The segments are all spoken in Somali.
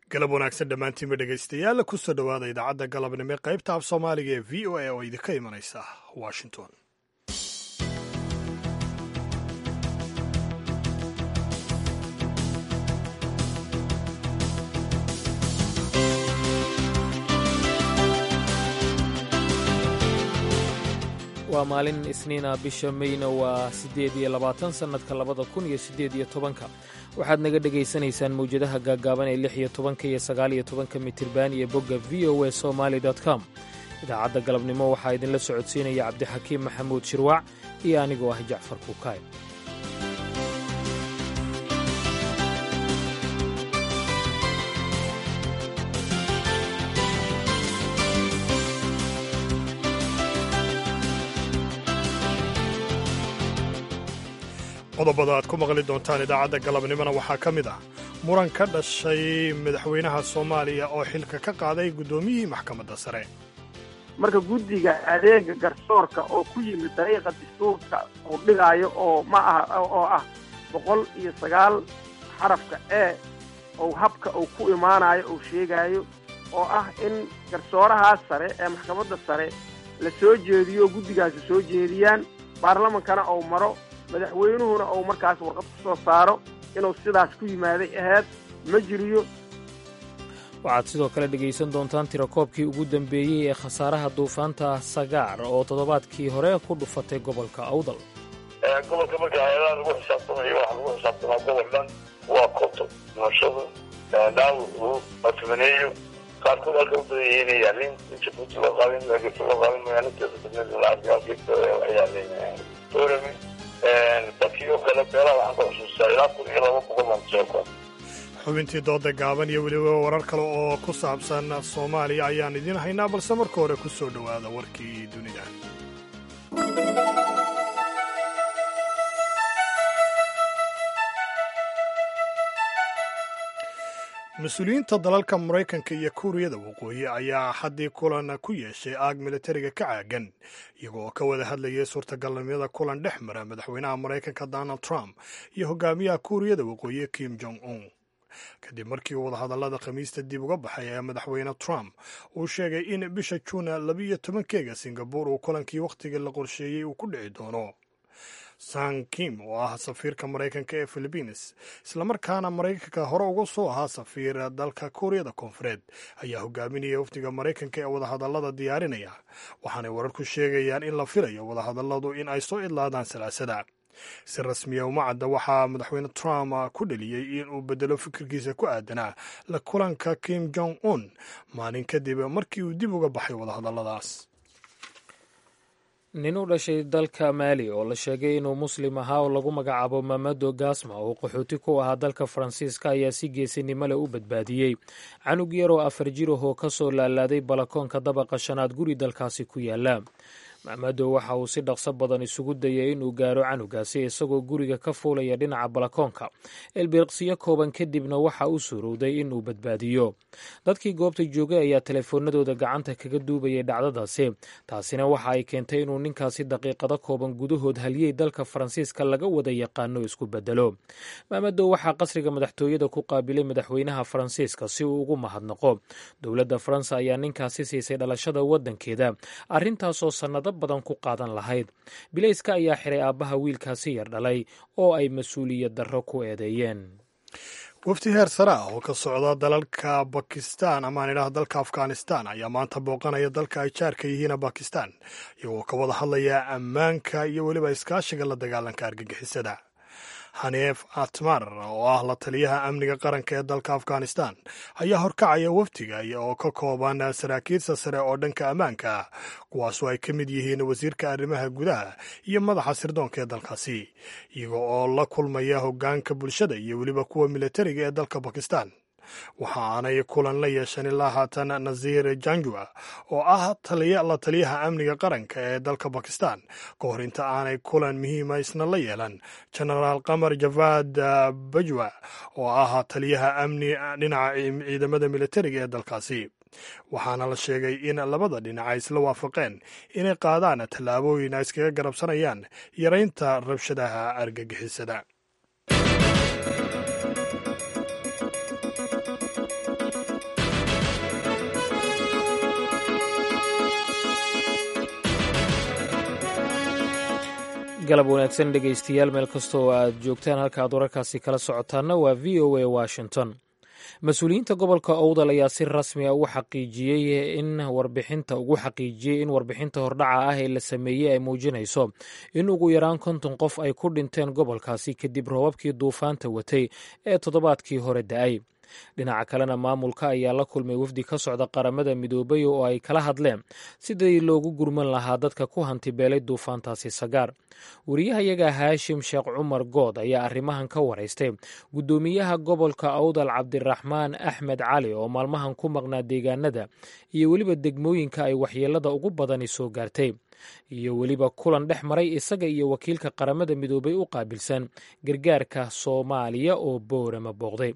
galab wanaagsan dhammaantiinba dhegaystayaal kusoo dhowaada idaacadda galabnimo ee qaybta af soomaaliga ee v o a oo idinka imanaysa washington waa maalin isniina bisha meyna waa siddeed iyo labaatan sannadka labada kun iyo siddeed iyo tobanka waxaad naga dhegaysanaysaan mawjadaha gaaggaaban ee lix iyo tobanka iyo sagaal iyo tobanka mitirban iyo bogga v o a somaali com idaacadda galabnimo waxaa idinla socodsiinaya cabdixakiim maxamuud shirwaac iyo anigoo ah jacfar kuukaay qodobada aad ku maqli doontaan idaacadda galabnimona waxaa ka mid ah muran ka dhashay madaxweynaha soomaaliya oo xilka ka qaaday guddoomiyihii maxkamadda sare marka guddiga adeega garsoorka oo ku yimid dariiqa dastuurka uu dhigaayo oo ma aha oo ah boqol iyo sagaal xarafka ee ou habka uu ku imaanayo uu sheegaayo oo ah in garsoorahaas sare ee maxkamadda sare la soo jeediyo oo guddigaasi soo jeediyaan baarlamankana uu maro madaxweynuhuna uu markaas warqad ku soo saaro inuu sidaas ku yimaaday aheyd ma jiriyo waxaad sidoo kale dhegaysan doontaan tirakoobkii ugu dambeeyey ee khasaaraha duufaanta sagaar oo toddobaadkii hore ku dhufatay gobolka awdal gobolka marka hay-adaha lagu xisaabtamayo waxa lagu xisaabtamaa gobol dhan waa koto nashada dhaawacu matumaneeyo qaarkood halka u badan yihiin yaalin jabuuti loo qaadin laakiinse loo qaadin magaalateeda badneed lacagaalkeeda waxay yaaleen orami dadkii oo kale beelaha waxaan ka xusuustaa ilaa kun iyo laba boqol baan soo kor xubintii dooda gaaban iyo weliba warar kale oo ku saabsan soomaaliya ayaan idiin haynaa balse marka hore ku soo dhowaada warkii dunida mas-uuliyiinta dalalka maraykanka iyo kuuriyada waqooyi ayaa haddii kulan ku yeeshay aag militariga ka caagan iyago oo ka wada hadlayay suurtagalnimada kulan dhex mara madaxweynaha maraykanka donald trump iyo hogaamiyaha kuuriyada waqooyi kim jong un kadib markii wadahadallada khamiista dib uga baxay ee madaxweyne trump uu sheegay in bisha juuna labiiyo tobankeega singabur uu kulankii wakhtigii la qorsheeyey uu ku dhici doono san kim oo ah safiirka maraykanka ee philibiines islamarkaana maraykanka hore uga soo ahaa safiir dalka kuuriyada koonfureed ayaa hogaaminaya wafdiga maraykanka ee wadahadallada diyaarinaya waxaanay wararku sheegayaan in la filayo wadahadalladu in ay soo idlaadaan salaasada si rasmiya uma cadda waxaa madaxweyne trump ku dheliyey in uu bedelo fikirkiisa ku aadanaa la kulanka kim jong un maalin kadib markii uu dib uga baxay wadahadalladaas nin u dhashay dalka maali oo la sheegay inuu muslim ahaa oo lagu magacaabo mamado gasma oo qaxooti ku ahaa dalka faransiiska ayaa si geesinimo leh u badbaadiyey canug yar oo afar jir ahoo ka soo laalaaday balakoonka dabaqa shanaad guri dalkaasi ku yaala mamado waxa uu si dhaqso badan isugu dayay inuu gaaro canugaasi isagoo guriga ka fuulaya dhinaca balakoonka elbiriqsiyo kooban kadibna waxa uu suurowday inuu badbaadiyo dadkii goobta joogay ayaa telefoonadooda gacanta kaga duubayay dhacdadaasi taasina waxa ay keentay inuu ninkaasi daqiiqado kooban gudahood haliyey dalka faransiiska laga wada yaqaano isku bedelo mamado waxaa qasriga madaxtooyada ku qaabilay madaxweynaha faransiiska si uu ugu mahadnaqo dowladda faransa ayaa ninkaasi siisay dhalashada waddankeeda arrintaasoo sannado badan ku qaadan lahayd bilayska ayaa xiray aabbaha wiilkaasi yar dhalay oo ay mas-uuliyad darro ku eedeeyeen wafdi heer sare ah oo ka socda dalalka bakistan amaan idhaah dalka afghanistan ayaa maanta booqanaya dalka ay jaarka yihiina bakistan iyagoo ka wada hadlaya ammaanka iyo weliba iskaashiga la dagaalanka argagixisada haneef atmar oo ah la taliyaha amniga qaranka ee dalka afghanistan ayaa horkacaya wafdiga oo ka kooban saraakiilsa sare oo dhanka ammaanka ah kuwaasoo ay ka mid yihiin wasiirka arrimaha gudaha iyo madaxa sirdoonka ee dalkaasi iyaga oo la kulmaya hoggaanka bulshada iyo weliba kuwa militariga ee dalka bakistan waxa aanay kulan la yeeshan ilaa haatan nasiir janjua oo ah la taliyaha amniga qaranka ee dalka bakistan ka hor inta aanay kulan muhiima isna la yeelan genaraal qamar javad bajwa oo ah taliyaha amni dhinaca ciidamada militariga ee dalkaasi waxaana la sheegay in labada dhinac ay isla waafaqeen inay qaadaan tallaabooyin ay iskaga garabsanayaan yaraynta rabshadaha argagixisada galab wanaagsan dhegaystayaal meel kasta oo aad joogtaan halka aad wararkaasi kala socotaanna waa v o a washington mas-uuliyiinta gobolka owdal ayaa si rasmi a ugu xaqiijiyey in warbixinta ugu xaqiijiyey in warbixinta hordhaca ah ee la sameeyey ay muujinayso in ugu yaraan konton qof ay ku dhinteen gobolkaasi kadib roobabkii duufaanta watay ee toddobaadkii hore da-ay dhinaca kalena maamulka ayaa la kulmay wafdi ka socda qaramada midoobay oo ay kala hadleen sidii loogu gurman lahaa dadka ku hantibeelay duufaantaasi sagaar wariyahayaga haashim sheekh cumar good ayaa arrimahan ka waraystay guddoomiyaha gobolka awdal cabdiraxmaan axmed cali oo maalmahan ku maqnaa deegaanada iyo weliba degmooyinka ay waxyeelada ugu badani soo gaartay iyo weliba kulan dhex maray isaga iyo wakiilka qaramada midoobay u qaabilsan gargaarka soomaaliya oo boorama booqday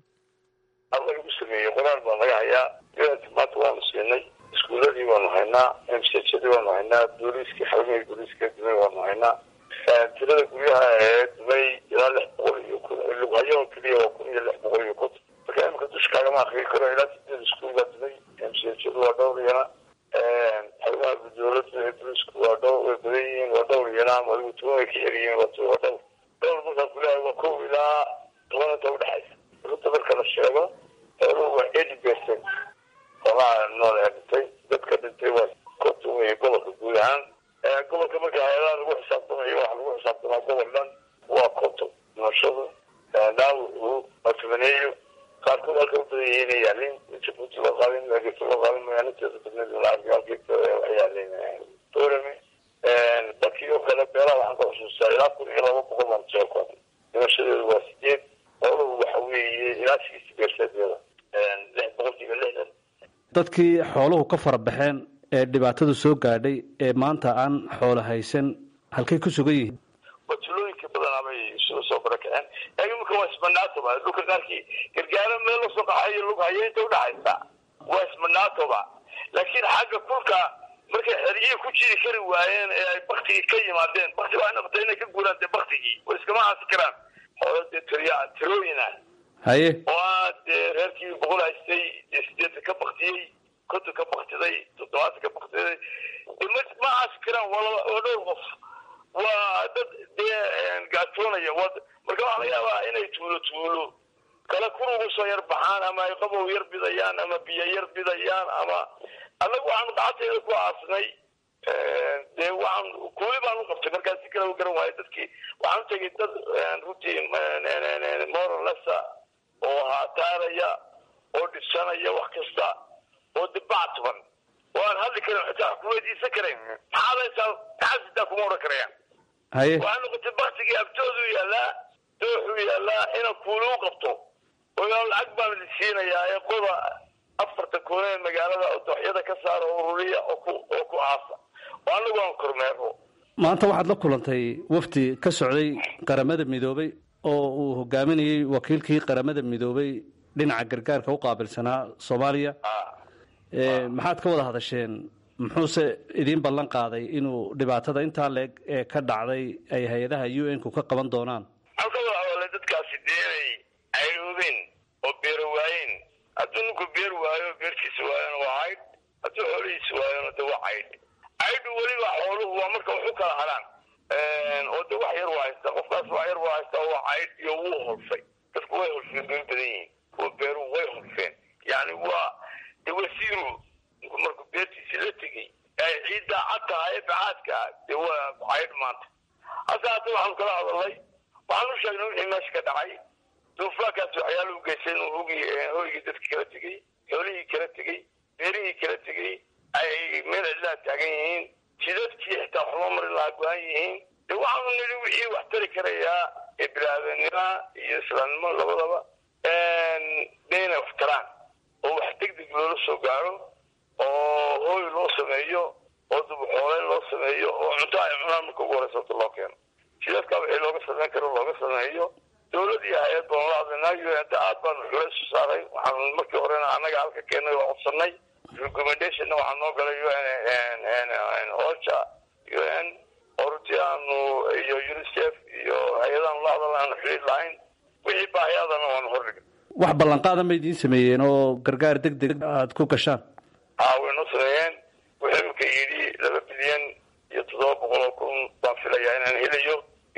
alla lagu sameeyey qoraal baa laga hayaa maanta waanu siinay iskuuladii waanu haynaa msjadii waanu haynaa booliiskii xarumihii booliiska dumay waanu haynaa tirada guryaha ee dumay ilaa lix boqol iyo kun lughayo keliya waa kun iyo lix boqol iyo konton marka imika dusha kaagama akrii karo ilaa sideed iskuul baa dumay msjadu waa dhowr iyana xarumaha dowladda ee booliisku waa dhowr way badan yihiin waa dhowr iyana adigu tuban way ka yaryihiin waa waa dhowr dhowr markaan kuleehay waa kow ilaa toban inta udhexaysa runta marka la sheego xooluhu waa eighty percent xoolaha nool ee dhintay dadka dhintay waa konton wey gobolka guud ahaan gobolka marka hay-adaha lagu xisaabtamayo waxa lagu xisaabtamaa gobol dhan waa konton dhimashadu dhaawacu matabaneeyo qaarkood halka u badan yihiin ay yaalin jabuuti loo qaadin hargeysa loo qaadin magaalinteeda badneed la arkay halkeeda waxay yaalin dorame dadkii oo kale beelaha waxaan ka xusuustaa ilaa kun iyo laba boqol baan soo koobay dhimashadeedu waa sideed xooluhu waxa weeye ilaa sixty percent yada lix boqolkiiba lixdan dadkii xooluhu ka fara baxeen ee dhibaatadu soo gaadhay ee maanta aan xoolo haysan halkay ku sugan yihiin watulooyinka badanaa bay isugu soo barakaceen imika waa ismanaatoba dhulka qaarkii gargaaro meel lasoo qaxayo lug hayo inta udhaxaysa waa ismanaatoba laakiin xagga kulka markay xeriyihii ku jiri kari waayeen ee ay baktigii ka yimaadeen bakti waxay noqotay inay ka guuraan dee baktigii way iskama haasi karaan xoolo dee tiriya tirooyin ah haye waa dee reerkii boqol haystay dee sideetan ka baktiyey konton ka baktiday toddobaatan ka baktiday ma ma haasi karaan waa waa dhowr qof waa dad dee gaatoonaya wa marka waxaa laga yaabaa inay tuulo tuulo kale kurugu soo yar baxaan ama ay qabow yar bidayaan ama biyo yar bidayaan ama annagu waxaanu gacanteeda ku aasnay dee waxaan kuwi baan u qabtay markaa si kale u garan waayo dadkii waxaan tegay dad runtii moralesa oo haataaraya oo dhisanaya wax kasta oo dibactuban oo aan hadli karin xitaa ku weydiisan karayn maxaad haysaa maxaad sitaa kuma odhan karayaan haye waxaa noqotay baktigii abtoodu yaallaa dooxuu yaallaa ina kuulu u qabto oo lacag baan idin siinayaa ee qoda afarta koone ee magaalada oo dooxyada ka saara oo ururiya oo ku oo ku aasa oo anagu aan kormeero maanta waxaad la kulantay wafdi ka socday qaramada midoobay oo uu hogaaminayey wakiilkii qaramada midoobay dhinaca gargaarka u qaabilsanaa soomaaliya maxaad ka wada hadasheen muxuuse idiin ballan qaaday inuu dhibaatada intaa leeg ee ka dhacday ay hay-adaha u n ku ka qaban doonaan halka wada hadalay dadkaasi dee inay cayroobeen oo beero waayeen hadduu ninku beer waayo beertiisa waayona waa caydh hadduu xoolihiisa waayona de waa caydh caydhu weliba xooluhu waa marka wax u kala hadhaan oo de wax yar waa haystaa qofkaas wax yar waa haystaa waa caydh iyo wuu holfay dadku way holfeen bay badan yihiin kuwa beeruhu way holfeen yani waa de wasiiru ninku markuu beertiisii la tegey ay ciiddaa cad tahay ee bacaadka ah dee waa caydh maanta hase haatee waxaanu kala hadalnay waxaan u sheegnay wixii meesha ka dhacay duufaankaas waxyaala u geysay inuu hogii hoygii dadka kala tegey xoolihii kala tegey beerihii kala tegey ay meel cidlaa taagan yihiin jidadkii xitaa waxuma marin lahaa go-an yihiin de waxaanu nidhi wixii wax tari karayaa ee bilaadanima iyo islaamnimo labadaba de inay wax taraan oo wax deg deg loola soo gaaro oo hooy loo sameeyo oo dubuxooleyn loo sameeyo oo cunto ay cunaan marka ugu horeysa horta loo keeno jidadkaa wixii looga sameyn karo looga sameeyo dowlad iyo hay-ad baan la hadlaynaa u n aad baanu culays u saaray waxaan markii horena annaga halka keenay oo codsanay recommendationna waxaa noo galay u n ocha u n oo runtii aanu iyo unicef iyo hay-adaanu la hadalna aanu xiriir lahayn wixii baahiyaadana waanu hordhigay wax ballanqaada ma idiin sameeyeen oo gargaar deg deg aada ku gashaan haa way noo sameeyeen wuxuu imika yidhi laba bilyan iyo toddoba boqol oo kun baan filayaa inaan helayo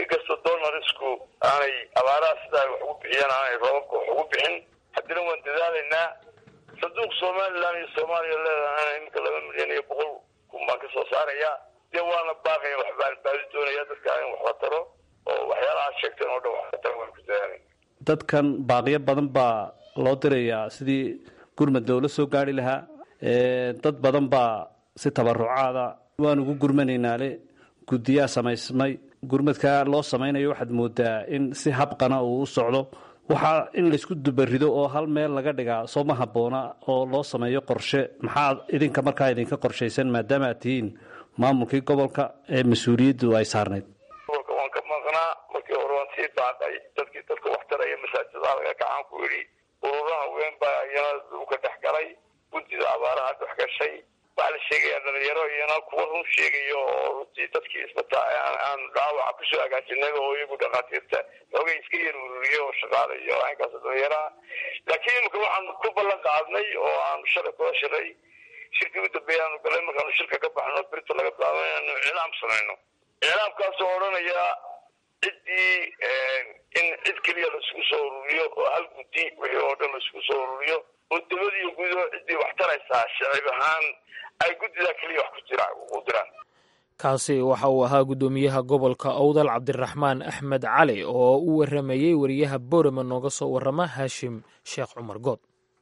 dadku aanay abaaraha sidaa wax ugu bixiyaan aanay roobabka wax ugu bixin haddana waan dadaalaynaa sanduuq somalilan iyo soomaaliya leedahay iminka laba milyan iyo boqol kun baan ka soo saarayaa dee waana baaqaya wax baan baadi doonaya dadka in wax la taro oo waxyaalahaad sheegteen oo dhan wax la taro waan ku dadaalayna dadkan baaqiyo badan baa loo dirayaa sidii gurmad loola soo gaari lahaa dad badan baa si tabarucaada waan ugu gurmanaynaale guddiyaa samaysmay gurmadkaa loo samaynayo waxaad moodaa in si habqana uu u socdo waxaa in laysku dubarido oo hal meel laga dhigaa soo ma habboona oo loo sameeyo qorshe maxaa idinka markaa idinka qorshaysan maadaama aad tihiin maamulkii gobolka ee mas-uuliyaddu ay saarnayd gobolka waan ka maqnaa markii hore waan sii daaqay dadkii dadka wax taraya masaajidada laga kacaan ku yidhi ururaha weyn baa iyana dhulka dhex galay guddida abaaraha dhex gashay waxaa la sheegayaa dhalinyaro iyana kuwa run sheegayo oo runtii dadkii isbataa aan dhaawaca kusoo hagaajinay oo iyagu dhakhaatiirta xoogay iska yar ururiye oo shaqaala iyo aynkaas dhalinyaraha laakiin imika waxaan ku ballan qaadnay oo aanu shalay kula shiray shirkii u dambeeya aanu galay markaanu shirka ka baxno birta laga bilaabo inaanu iclaam samayno iclaamkaasoo odhanaya ciddii in cid keliya laisugu soo ururiyo oo hal guddi wixii oo dhan laisugu soo ururiyo oo dawlad iyo gudaho ciddii wax taraysaa shacib ahaan ay guddidaa keliya wax ku jira u diraan kaasi waxa uu ahaa guddoomiyaha gobolka owdal cabdiraxmaan axmed cali oo u waramayey wariyaha boorama nooga soo warama haashim sheekh cumar good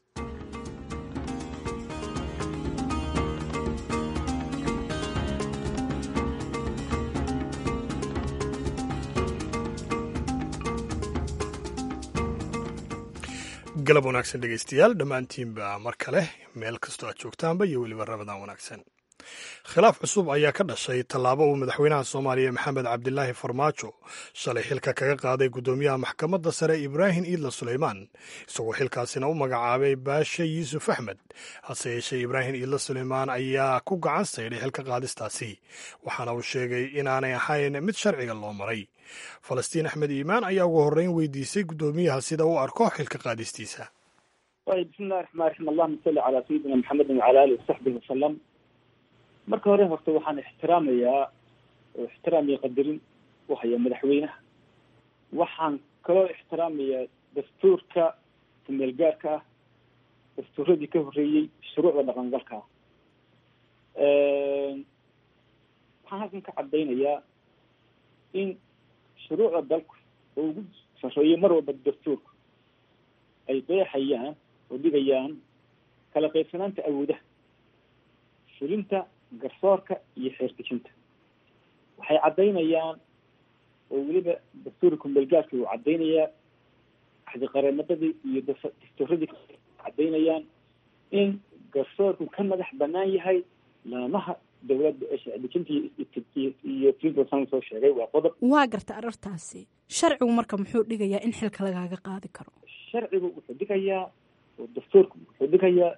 galab wanaagsan dhegaystayaal dhammaantiinba mar kale meel kastoo aad joogtaanba iyo weliba rabadaan wanaagsan khilaaf cusub ayaa ka dhashay tallaabo uu madaxweynaha soomaaliya maxamed cabdilaahi farmaajo shalay xilka kaga qaaday guddoomiyaha maxkamadda sare ibraahim iidla suleymaan isagoo xilkaasina u magacaabay baashe yuusuf axmed hase yeeshee ibraahim iidla suleymaan ayaa ku gacan saydhay xilka qaadistaasi waxaana uu sheegay inaanay ahayn mid sharciga loo maray falastiin axmed iimaan ayaa ugu horreyn weydiisay guddoomiyaha sida uu arko xilka qaadistiisa ayb bismillahi raxmaan raxiim allahuma salli calaa sayidina maxamedin wacala alihi wasaxbihi wasalam marka hore horta waxaan ixtiraamayaa oo ixtiraam iyo qadarin u haya madaxweynaha waxaan kaloo ixtiraamayaa dastuurka kumeelgaarka ah dastuuradii ka horreeyey shuruucda dhaqangalka ah waxaan halkan ka cadaynayaa in shuruucda dalku oo ugu sarreeyo mar walba dastuurka ay qeexayaan oo dhigayaan kala qaybsanaanta awoodaha fulinta garsoorka iyo xeertejinta waxay caddaynayaan oo weliba dastuurka kumeelgaarka uu caddaynayaa axdiqareemadadii iyo dastuuradii caddaynayaan in garsoorku ka madax banaan yahay laamaha dawladda ee sharcidejinta iyo fulinta san soo sheegay waa qodob waa garta arartaasi sharcigu marka muxuu dhigayaa in xilka lagaaga qaadi karo sharcigu wuxuu dhigayaa oo dastuurku wuxuu dhigayaa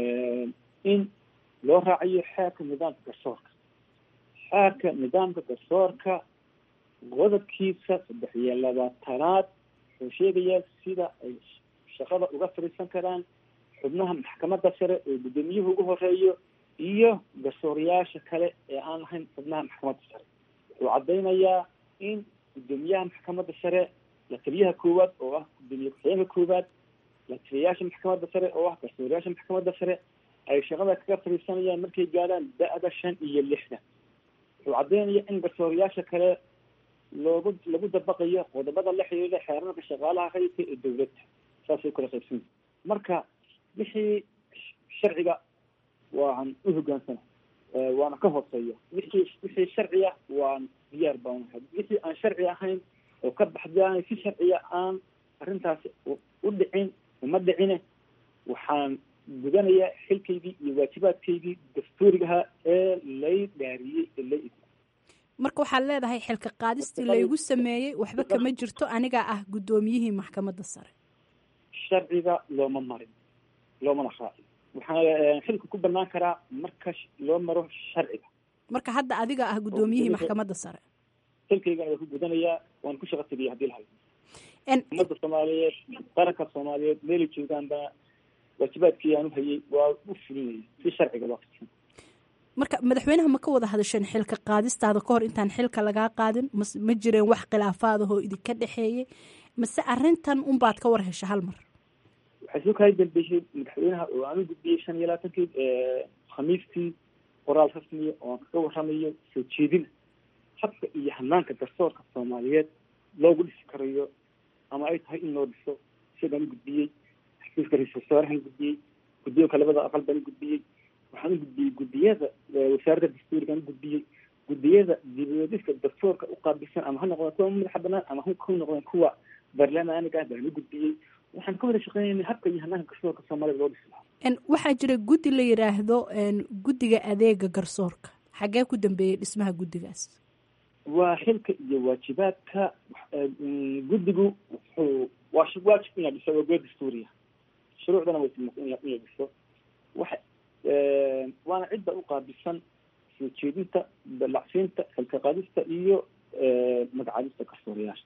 in loo raacayo xeerka nidaamka garsoorka xeerka nidaamka garsoorka qodobkiisa saddex iyo labaatanaad wuxuu sheegayaa sida ay shaqada uga fadhiisan karaan xubnaha maxkamadda sare oo guddoomiyuhu ugu horeeyo iyo garsoorayaasha kale ee aan lahayn xubnaha maxkamadda sare wuxuu caddaynayaa in guddoomiyaha maxkamadda sare la taliyaha koowaad oo ah guddoomiye ku-xigeenka koowaad la taliyayaasha maxkamadda sare oo ah garsoorayaasha maxkamadda sare ay shaqada kaga fadhiisanayaan markay gaadhaan da-da shan iyo lixdan wuxuu caddaynaya in garsoorayaasha kale loogu lagu dabaqayo qodobada la xiriira xeerarka shaqaalaha rayidka ee dawladda saasay kala qaybsanya marka wixii sharciga waan u hogaansana waana ka hooseeya wixii wixii sharciya waan diyaar baan ahay wixii aan sharci ahayn oo ka baxdaanay si sharciya aan arrintaasi u dhicin uma dhicine waxaan gudanayaa xilkaygii iyo waajibaadkaygii dastuurigaha ee lay dhaariyey ee lay marka waxaad leedahay xilka qaadistii laygu sameeyey waxba kama jirto anigaa ah guddoomiyihii maxkamadda sare sharciga looma marin loomana raacin waxaa xilka ku banaan karaa marka loo maro sharciga marka hadda adiga ah guddoomiyihii maxkamadda sare xilkaygana waa ku gudanayaa waan ku shaqa tegaya hadii lahayo ummadda soomaaliyeed qaranka soomaaliyeed meelay joogaanba waajibaadkii aan u hayay waa u fulinayay si sharciga loo fidsan marka madaxweynaha ma ka wada hadasheen xilka qaadistaada kahor intaan xilka lagaa qaadin ma jireen wax khilaafaadahoo idinka dhexeeyey mase arintan unbaad ka war hesha hal mar waxay soo kala dambeysay madaxweynaha oo aan u gudbiyey shan iyo labaatankii khamiistii qoraal rasmiya oo aan kaga waramayo soo jeedina habka iyo hanaanka garsoorka soomaaliyeed loogu dhisi karayo ama ay tahay in loo dhiso isagaan u gudbiyey xafiiska ra-isul wasaarahaan gudbiyey guddoonka labada aqal baan u gudbiyey waxaan u gudbiyey guddiyada wasaaradda dastuurigaan u gudbiyey guddiyada dibadhiska dastuurka u qaabilsan ama ha noqdeen kuwa madaxa banaan ama ha noqdeen kuwa baarlamaaniga ah baan u gudbiyey waxaan ka wada shaqeynayna habka iyo hanaanka garsoorka soomaalida loo dhisi lahaa waxaa jira guddi la yidhaahdo guddiga adeega garsoorka xaggee ku dambeeyey dhismaha guddigaas waa xilka iyo waajibaadka guddigu wuxuu waa waajib inaa dhiso waa good dastuuriya shuruucdana way inay dhiso waxa waana cidda u qaabilsan soo jeedinta dalacsiinta xilka qaadista iyo magacaabista garsoorayaasha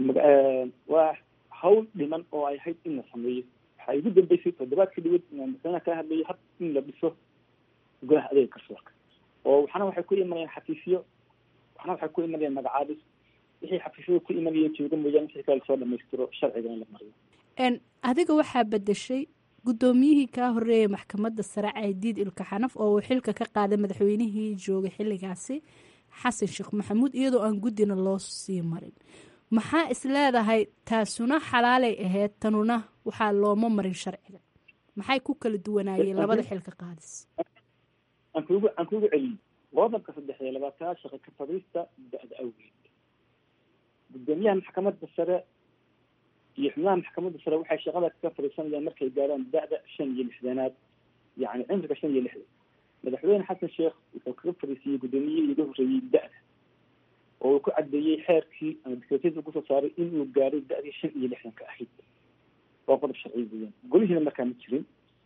waa hawl dhiman oo ay ahayd in la sameeyo waxaa igu dambeysay toddobaadka dhawad inaan madaxweynaha kala hadlayo hab in la dhiso golaha adeega garsoorka oo waxna waxay ku imanayaan xafiisyo waxna waxay ku imanayaan magacaabis wixii xafiisyada ku imanaya jooga mooyaane wixii kale lasoo dhamaystiro sharciga in la mariyo adiga waxaa bedeshay guddoomiyihii kaa horeeyay maxkamadda sare caydiid ilka xanaf oo uu xilka ka qaaday madaxweynihii joogay xilligaasi xasan sheekh maxamuud iyadoo aan guddina loo sii marin maxaa is leedahay taasuna xalaalay ahayd tanuna waxaa looma marin sharciga maxay ku kala duwanaayeen labada xilka qaadis aan kugu aan kugu celiyey qodobka saddex iyo labaatanaad shaqa ka fadhiista da-da awgeed guddoomiyaha maxkamadda sare iyo xubnaha maxkamadda sare waxay shaqada kaga fadhiisanayaan markay gaaraan da-da shan iyo lixdanaad yacni cimriga shan iyo lixdan madaxweyne xasan sheekh wuxuu kaga fadhiisiiyey guddoomiyihii iga horreeyey da-da oo uu ku cadeeyey xeerkii ama dikreetyada kusoo saaray inuu gaaray da-dii shan iyo lixdanka ahayd waa qodob sharciya weeyaan golihiina markaa ma jirin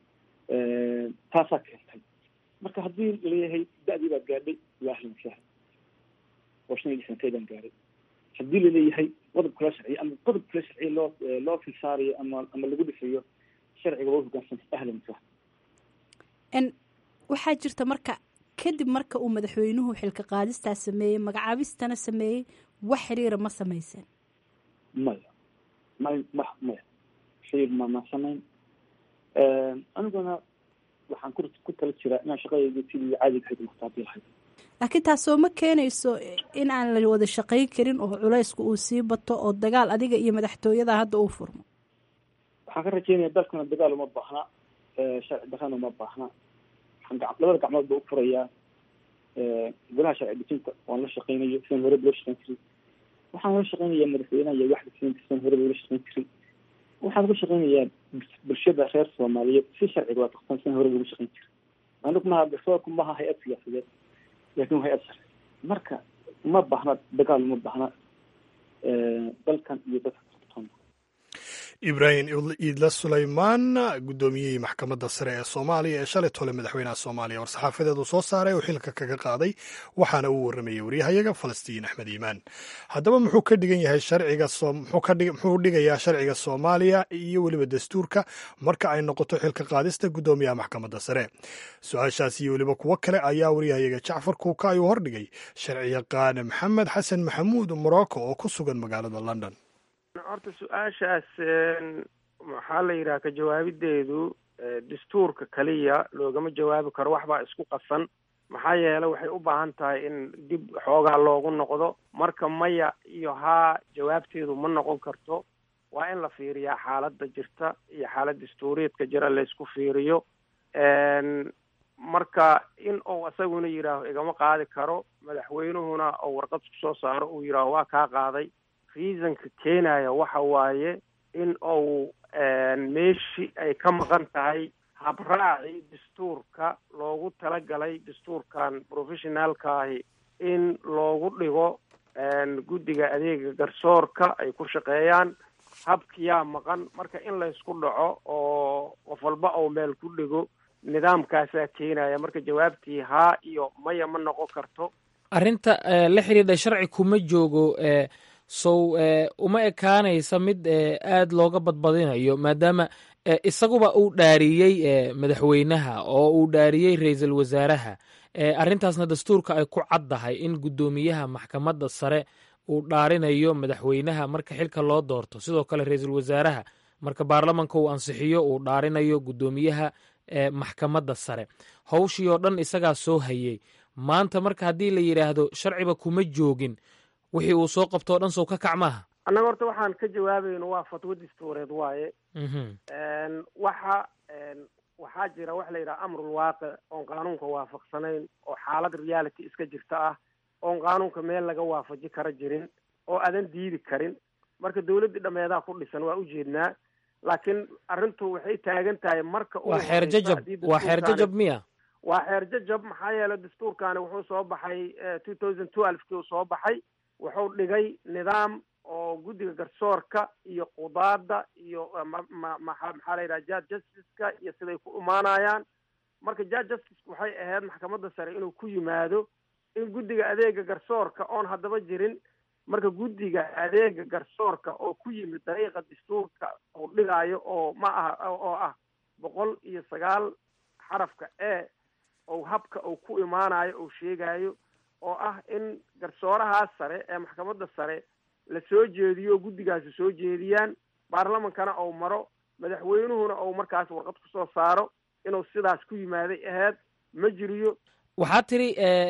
taasaa keentay marka haddii laleeyahay da-dii baa gaadhay waa ahlan sahlan oo shan iyo lixdankeedaan gaaray haddii laleeyahay qodob kula sharciya ama qodob kula sharciya loo loo filsaarayo ama ama lagu dhisayo sharciga waa hogaansan ahlan sahlan waxaa jirta marka kadib marka uu madaxweynuhu xilka qaadistaa sameeyey magacaabistana sameeyey wax xiriira ma samayseen maya may ma maya xiriir ma ma samayn aniguna waxaan ku ku tala jiraa inaan shaqadayda sidii caadiga ahayd muxtaadii lahayd laakiin taasoo ma keenayso in aan la wada shaqayn karin oo culaysku uu sii bato oo dagaal adiga iyo madaxtooyada hadda uu furmo waxaan ka rajeynaya dalkuna dagaal uma baahna sharci darrana uma baahna labada gacmood ba u furayaa golaha sharci dejinta waan la shaqeynayo sidaan horeba loo shaqeyn jiray waxaan la shaqeynayaa madaxweynaha iyo waxda siinta sidaan horeba loola shaqeyn jiray waxaan uga shaqeynayaa bulshada reer soomaaliyeed si sharciga waafaqsan sidaan horeba looga shaqeyn jiray anigu maha garsoorku maha hay-ad siyaasadeed laakin waa hay-ad sharci marka uma baahna dagaal uma baahna dalkan iyo dadka ibraahim iidla sulaymaan guddoomiyihii maxkamadda sare ee soomaaliya ee shalay tole madaxweynaha soomaaliya war-saxaafadeed uu soo saaray oo xilka kaga qaaday waxaana uu warramayey waryahayaga falastiin axmed iimaan haddaba muxuu ka dhigan yahay sharciga muxuu dhigayaa sharciga soomaaliya iyo weliba dastuurka marka ay noqoto xilka qaadista guddoomiyaha maxkamadda sare su-aashaas iyo weliba kuwo kale ayaa waryahayaga jacfar kuuka ayuu hordhigay sharci yaqaan maxamed xasan maxamuud morocco oo ku sugan magaalada london horta su-aashaas maxaa la yidhaha ka jawaabideedu dastuurka kaliya loogama jawaabi karo waxbaa isku qasan maxaa yeele waxay u baahan tahay in dib xoogaa loogu noqdo marka maya iyo haa jawaabteedu ma noqon karto waa in la fiiriyaa xaaladda jirta iyo xaalad dastuuriyeedka jira laysku fiiriyo marka in uu isaguna yidhaaho igama qaadi karo madaxweynuhuna oo warqad ku soo saaro uu yidhaaho waa kaa qaaday reasonka keenaya waxa waaye in uu meeshii ay ka maqan tahay habraacii dastuurka loogu talagalay dastuurkan professionaalkaahi in loogu dhigo guddiga adeega garsoorka ay ku shaqeeyaan habkiyaa maqan marka in laysku dhaco oo qof walba oo meel ku dhigo nidaamkaasaa keenaya marka jawaabtii haa iyo maya ma noqon karto arrinta la xidhiidha sharci kuma joogo sow uma ekaanaysa mid aad looga badbadinayo maadaama isaguba uu dhaariyey madaxweynaha oo uu dhaariyey ra-iisul wasaaraha arrintaasna dastuurka ay ku caddahay in guddoomiyaha maxkamadda sare uu dhaarinayo madaxweynaha marka xilka loo doorto sidoo kale ra-iisul wasaaraha marka baarlamanka uu ansixiyo uu dhaarinayo guddoomiyaha maxkamadda sare howshii oo dhan isagaa soo hayey maanta marka haddii la yidhaahdo sharciba kuma joogin wixii uu soo qabto o dhan sow ka kac maaha annaga horta waxaan ka jawaabayno waa fatwo dastuureed waaye waxa waxaa jira waxa la yidhaha amrul waaqic oon qaanuunka waafaqsanayn oo xaalad reality iska jirta ah oon qaanuunka meel laga waafaji kara jirin oo aadan diidi karin marka dawladdii dhameedaa ku dhisan waa ujeednaa laakiin arrintu waxay taagan tahay marka waa xeer jajab waa xeer jajab miya waa xeer jajab maxaa yeelay dastuurkaani wuxuu soo baxay two thousand twelve kii uu soo baxay wuxuu dhigay nidaam oo guddiga garsoorka iyo qudaada iyo maxaa la yidhaha judge justice-ka iyo siday ku imaanayaan marka judge justice waxay ahayd maxkamadda sare inuu ku yimaado in guddiga adeega garsoorka oon haddaba jirin marka guddiga adeega garsoorka oo ku yimid dariiqa dastuurka uu dhigaayo oo ma aha oo ah boqol iyo sagaal xarafka e ou habka uu ku imaanayo uu sheegayo oo ah in garsoorahaas sare ee maxkamadda sare la soo jeediyo guddigaasi soo jeediyaan baarlamankana ou maro madaxweynuhuna ou markaas warqad kusoo saaro inuu sidaas ku yimaaday aheyd ma jiriyo waxaa tiri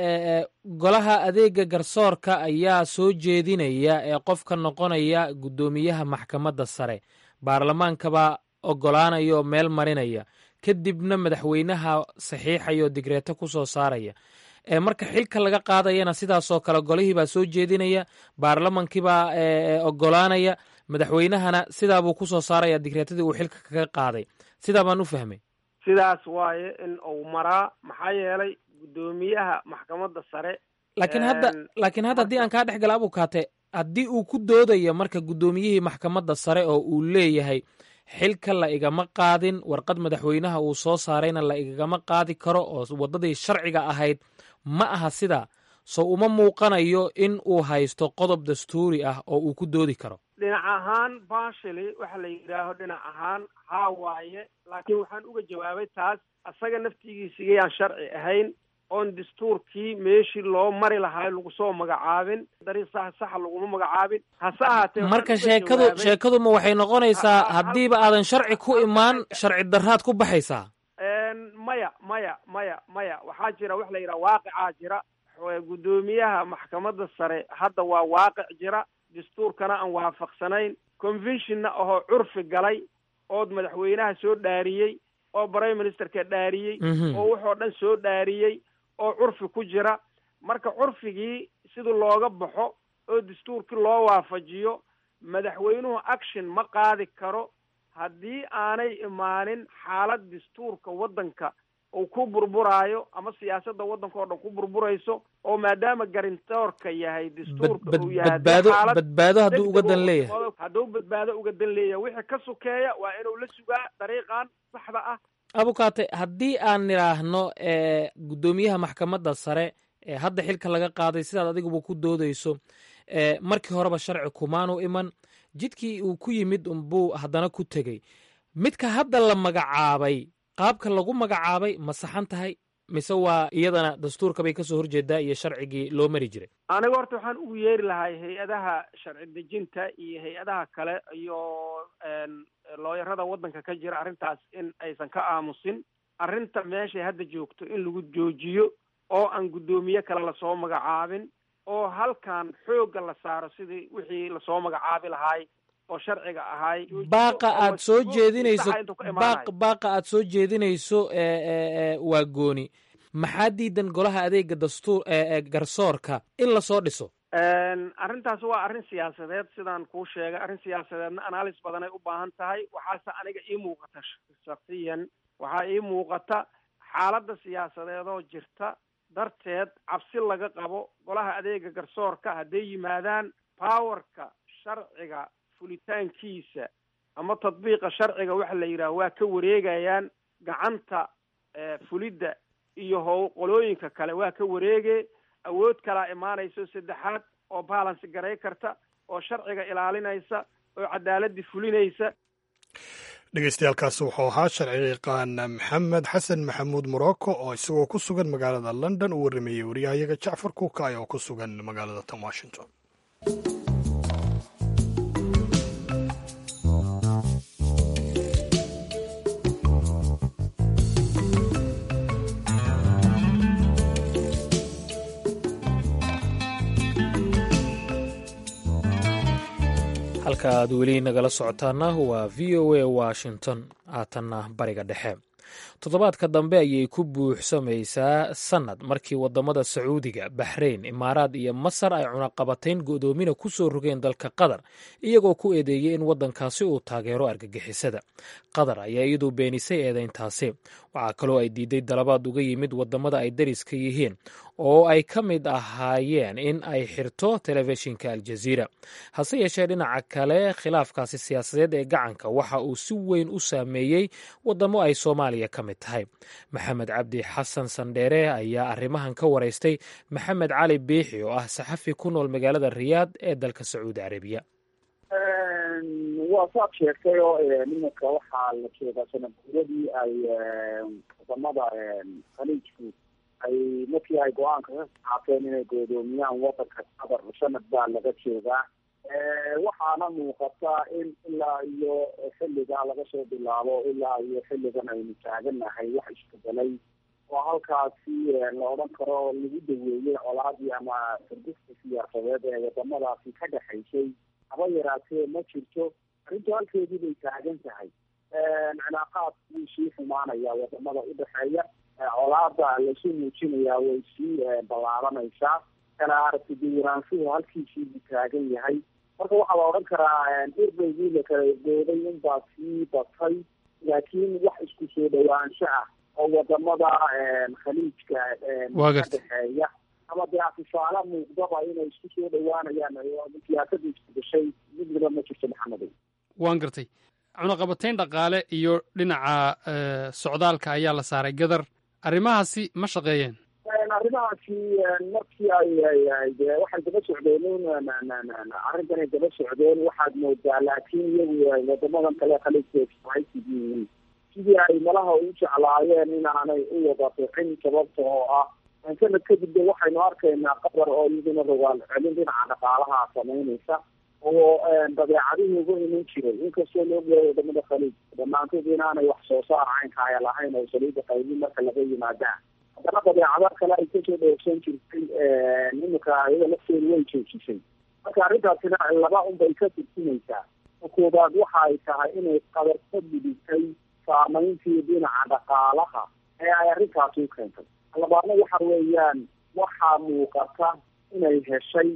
golaha adeega garsoorka ayaa soo jeedinaya ee qofka noqonaya guddoomiyaha maxkamadda sare baarlamaankabaa ogolaanaya oo meel marinaya kadibna madaxweynaha saxiixaya oo digreeto ku soo saaraya marka xilka laga qaadayana sidaasoo kale golihiibaa soo jeedinaya baarlamankiibaa ogolaanaya madaxweynahana sidaabuu kusoo saaraya digreetadii uu xilka kaga qaaday sidaa baan u fahmay sidaas waaye in uu maraa maxaa yeelay guddoomiyaha maxkamadda sare laakiin hadda laakiin hadda haddii aan kaa dhex gala abukaate haddii uu ku doodayo marka guddoomiyihii maxkamadda sare oo uu leeyahay xilka la igama qaadin warqad madaxweynaha uu soo saarayna la igama qaadi karo oo waddadii sharciga ahayd ma aha sidaa so uma muuqanayo in uu haysto qodob dastuuri ah oo uu ku doodi karo dhinac ahaan bashili waxa la yidhaaho dhinac ahaan haa waaye laakiin waxaan uga jawaabay taas asaga naftigiisigayaan sharci ahayn oon dastuurkii meeshii loo mari lahaa lagu soo magacaabin dariiq sax saxa laguma magacaabin hase ahaatee marka sheekadu sheekaduma waxay noqonaysaa haddiiba aadan sharci ku imaan sharci darraad ku baxaysaa maya maya maya maya waxaa jira waxa la yidhaha waaqicaa jira guddoomiyaha maxkamadda sare hadda waa waaqic jira dastuurkana aan waafaqsanayn conventionna ahoo curfi galay ood madaxweynaha soo dhaariyey oo prime ministerka dhaariyey oo wuxoo dhan soo dhaariyey oo curfi ku jira marka curfigii sidii looga baxo oo dastuurkii loo waafajiyo madaxweynuhu action ma qaadi karo haddii aanay imaanin xaalad dastuurka waddanka uu ku burburaayo ama siyaasadda waddanka oo dhan ku burburayso oo maadaama garintoorka yahay dastuurka uu yahay badbaado badbaado hadduu uga dan leeyahay hadduu badbaado uga dan leeyahay wixii ka sokeeya waa inuu la sugaa dariiqan saxda ah abukaate haddii aan nidhaahno guddoomiyaha maxkamadda sare ee hadda xilka laga qaaday sidaad adiguba ku doodayso markii horeba sharci kumaanu iman jidkii uu ku yimid unbuu haddana ku tegey midka hadda la magacaabay qaabka lagu magacaabay ma saxan tahay mise waa iyadana dastuurka bay kasoo horjeedaa iyo sharcigii loo mari jiray aniga horta waxaan ugu yeeri lahay hay-adaha sharci dejinta iyo hay-adaha kale iyo looyarada waddanka ka jira arrintaas in aysan ka aamusin arrinta meeshay hadda joogto in lagu joojiyo oo aan guddoomiye kale lasoo magacaabin oo halkan xoogga la saaro sidii wixii lasoo magacaabi lahaay oo sharciga ahaay baaqa aad soo jeedinayso baaq baaqa aad soo jeedinayso waa gooni maxaa diidan golaha adeega dastuur garsoorka in lasoo dhiso arrintaas waa arrin siyaasadeed sidaan kuu sheegay arrin siyaasadeedna analysis badan ay u baahan tahay waxaase aniga ii muuqata shaksiyan waxaa ii muuqata xaaladda siyaasadeedoo jirta darteed cabsi laga qabo golaha adeega garsoorka hadday yimaadaan powerka sharciga fulitaankiisa ama tadbiiqa sharciga waxa la yidhaha waa ka wareegayaan gacanta fulidda iyo how qolooyinka kale waa ka wareege awood kalaa imaanayso saddexaad oo balance garay karta oo sharciga ilaalinaysa oo cadaaladii fulinaysa dhegeystayaaalkaasi wuxuu ahaa sharci yaqaan maxamed xasan maxamuud morocco oo isagoo ku sugan magaalada london uu warrameeyey waryahayaga jacfar kuukay oo ku sugan magaalada tan washington halka aad weli nagala socotaana waa v o a washington haatanna bariga dhexe toddobaadka dambe ayay ku buuxsamaysaa sannad markii waddamada sacuudiga baxrayn imaaraad iyo masar ay cunaqabatayn go'doomina ku soo rogeen dalka qatar iyagoo ku eedeeyey in waddankaasi uu taageero argagixisada qatar ayaa iyadu beenisay eedayntaasi waxaa kaloo ay diiday dalabaad uga yimid waddamada ay dariska yihiin oo ay ka mid ahaayeen in ay xirto telefishinka aljaziira hase yeeshee dhinaca kale khilaafkaasi siyaasadeed ee gacanka waxa uu si weyn u saameeyey waddamo ay soomaaliya ka mid tahay maxamed cabdi xasan sandheere ayaa arrimahan ka waraystay maxamed cali biixi oo ah saxafi ku nool magaalada riyaad ee dalka sacuudi carabiya waa saad sheegtay oo nimanka waxaa la jeedaa sanadguuradii ay wadamada khaliijku ay markii ay go-aanka ka qaateen inay goodoomiyaan wadanka qatar sanad baa laga joogaa waxaana muuqata in ilaa iyo xilligaa laga soo bilaabo ilaa iyo xilligan aynu taaganahay wax isbedelay oo halkaasi la odhan karo lagu daweeyey colaadii ama sardista siyaasadeed ee wadamadaasi ka dhexaysay haba yaraatee ma jirto arrintu halkeedii bay taagan tahay cilaaqaad wuu sii xumaanaya wadamada udhexeeya colaada lasu muujinayaa way sii ballaaranaysaa kala aragti duwanaanshuhu halkiisii buu taagan yahay marka waxaa la odhan karaa irbaygii la kala gooday unbaa sii batay laakiin wax isku soo dhawaansho ah oo wadamada khaliijka ka dhexeeya ama dee afisaala muuqdaba inay isku soo dhawaanayaan siyaasada isbedeshay midnaba ma jirto maxamedow waan gartay cunaqabatayn dhaqaale iyo dhinaca socdaalka ayaa la saaray gadar arrimahaasi ma shaqeeyeen arrimahaasi markii ay de waxay daba socdeen arrintan ay daba socdeen waxaad moodaa laakiin iyagu wadamadan kale khaliijka yihiin sidii ay malaha u jeclaayeen inaanay u wada bixin sababta oo ah sanad kadib de waxaynu arkaynaa qatar oo iyaduna rogaal celin dhinaca dhaqaalaha samaynaysa oo dabeecadihii ugu iman jiray inkastoo la ogyahay wadamada khaliij dhammaantood inaanay wax soo saar caynkaaya lahayn oo saliida qaybin marka laga yimaada haddana dabeecada kale ay kasoo dhoogsan jirtay iminka iyada lafteedu way joojisay marka arrintaasina laba unbay ka turjumaysaa koobaad waxa ay tahay inay qabar ka gudubtay saameyntii dhinaca dhaqaalaha ee ay arrintaasi u keentay labaadna waxa weeyaan waxaa muuqata inay heshay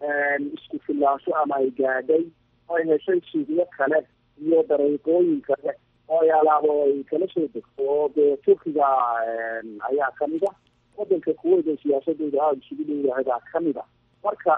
isku filaansho ama ay gaadhay oo ay heshay suuqyo kale iyo dariiqooyin kale oo ay alaabo ay kala soo degto oo dee turkiga ayaa kamid ah wadanka kuweyt oo siyaasadooda aada isugu dhowyahay baa kamid a marka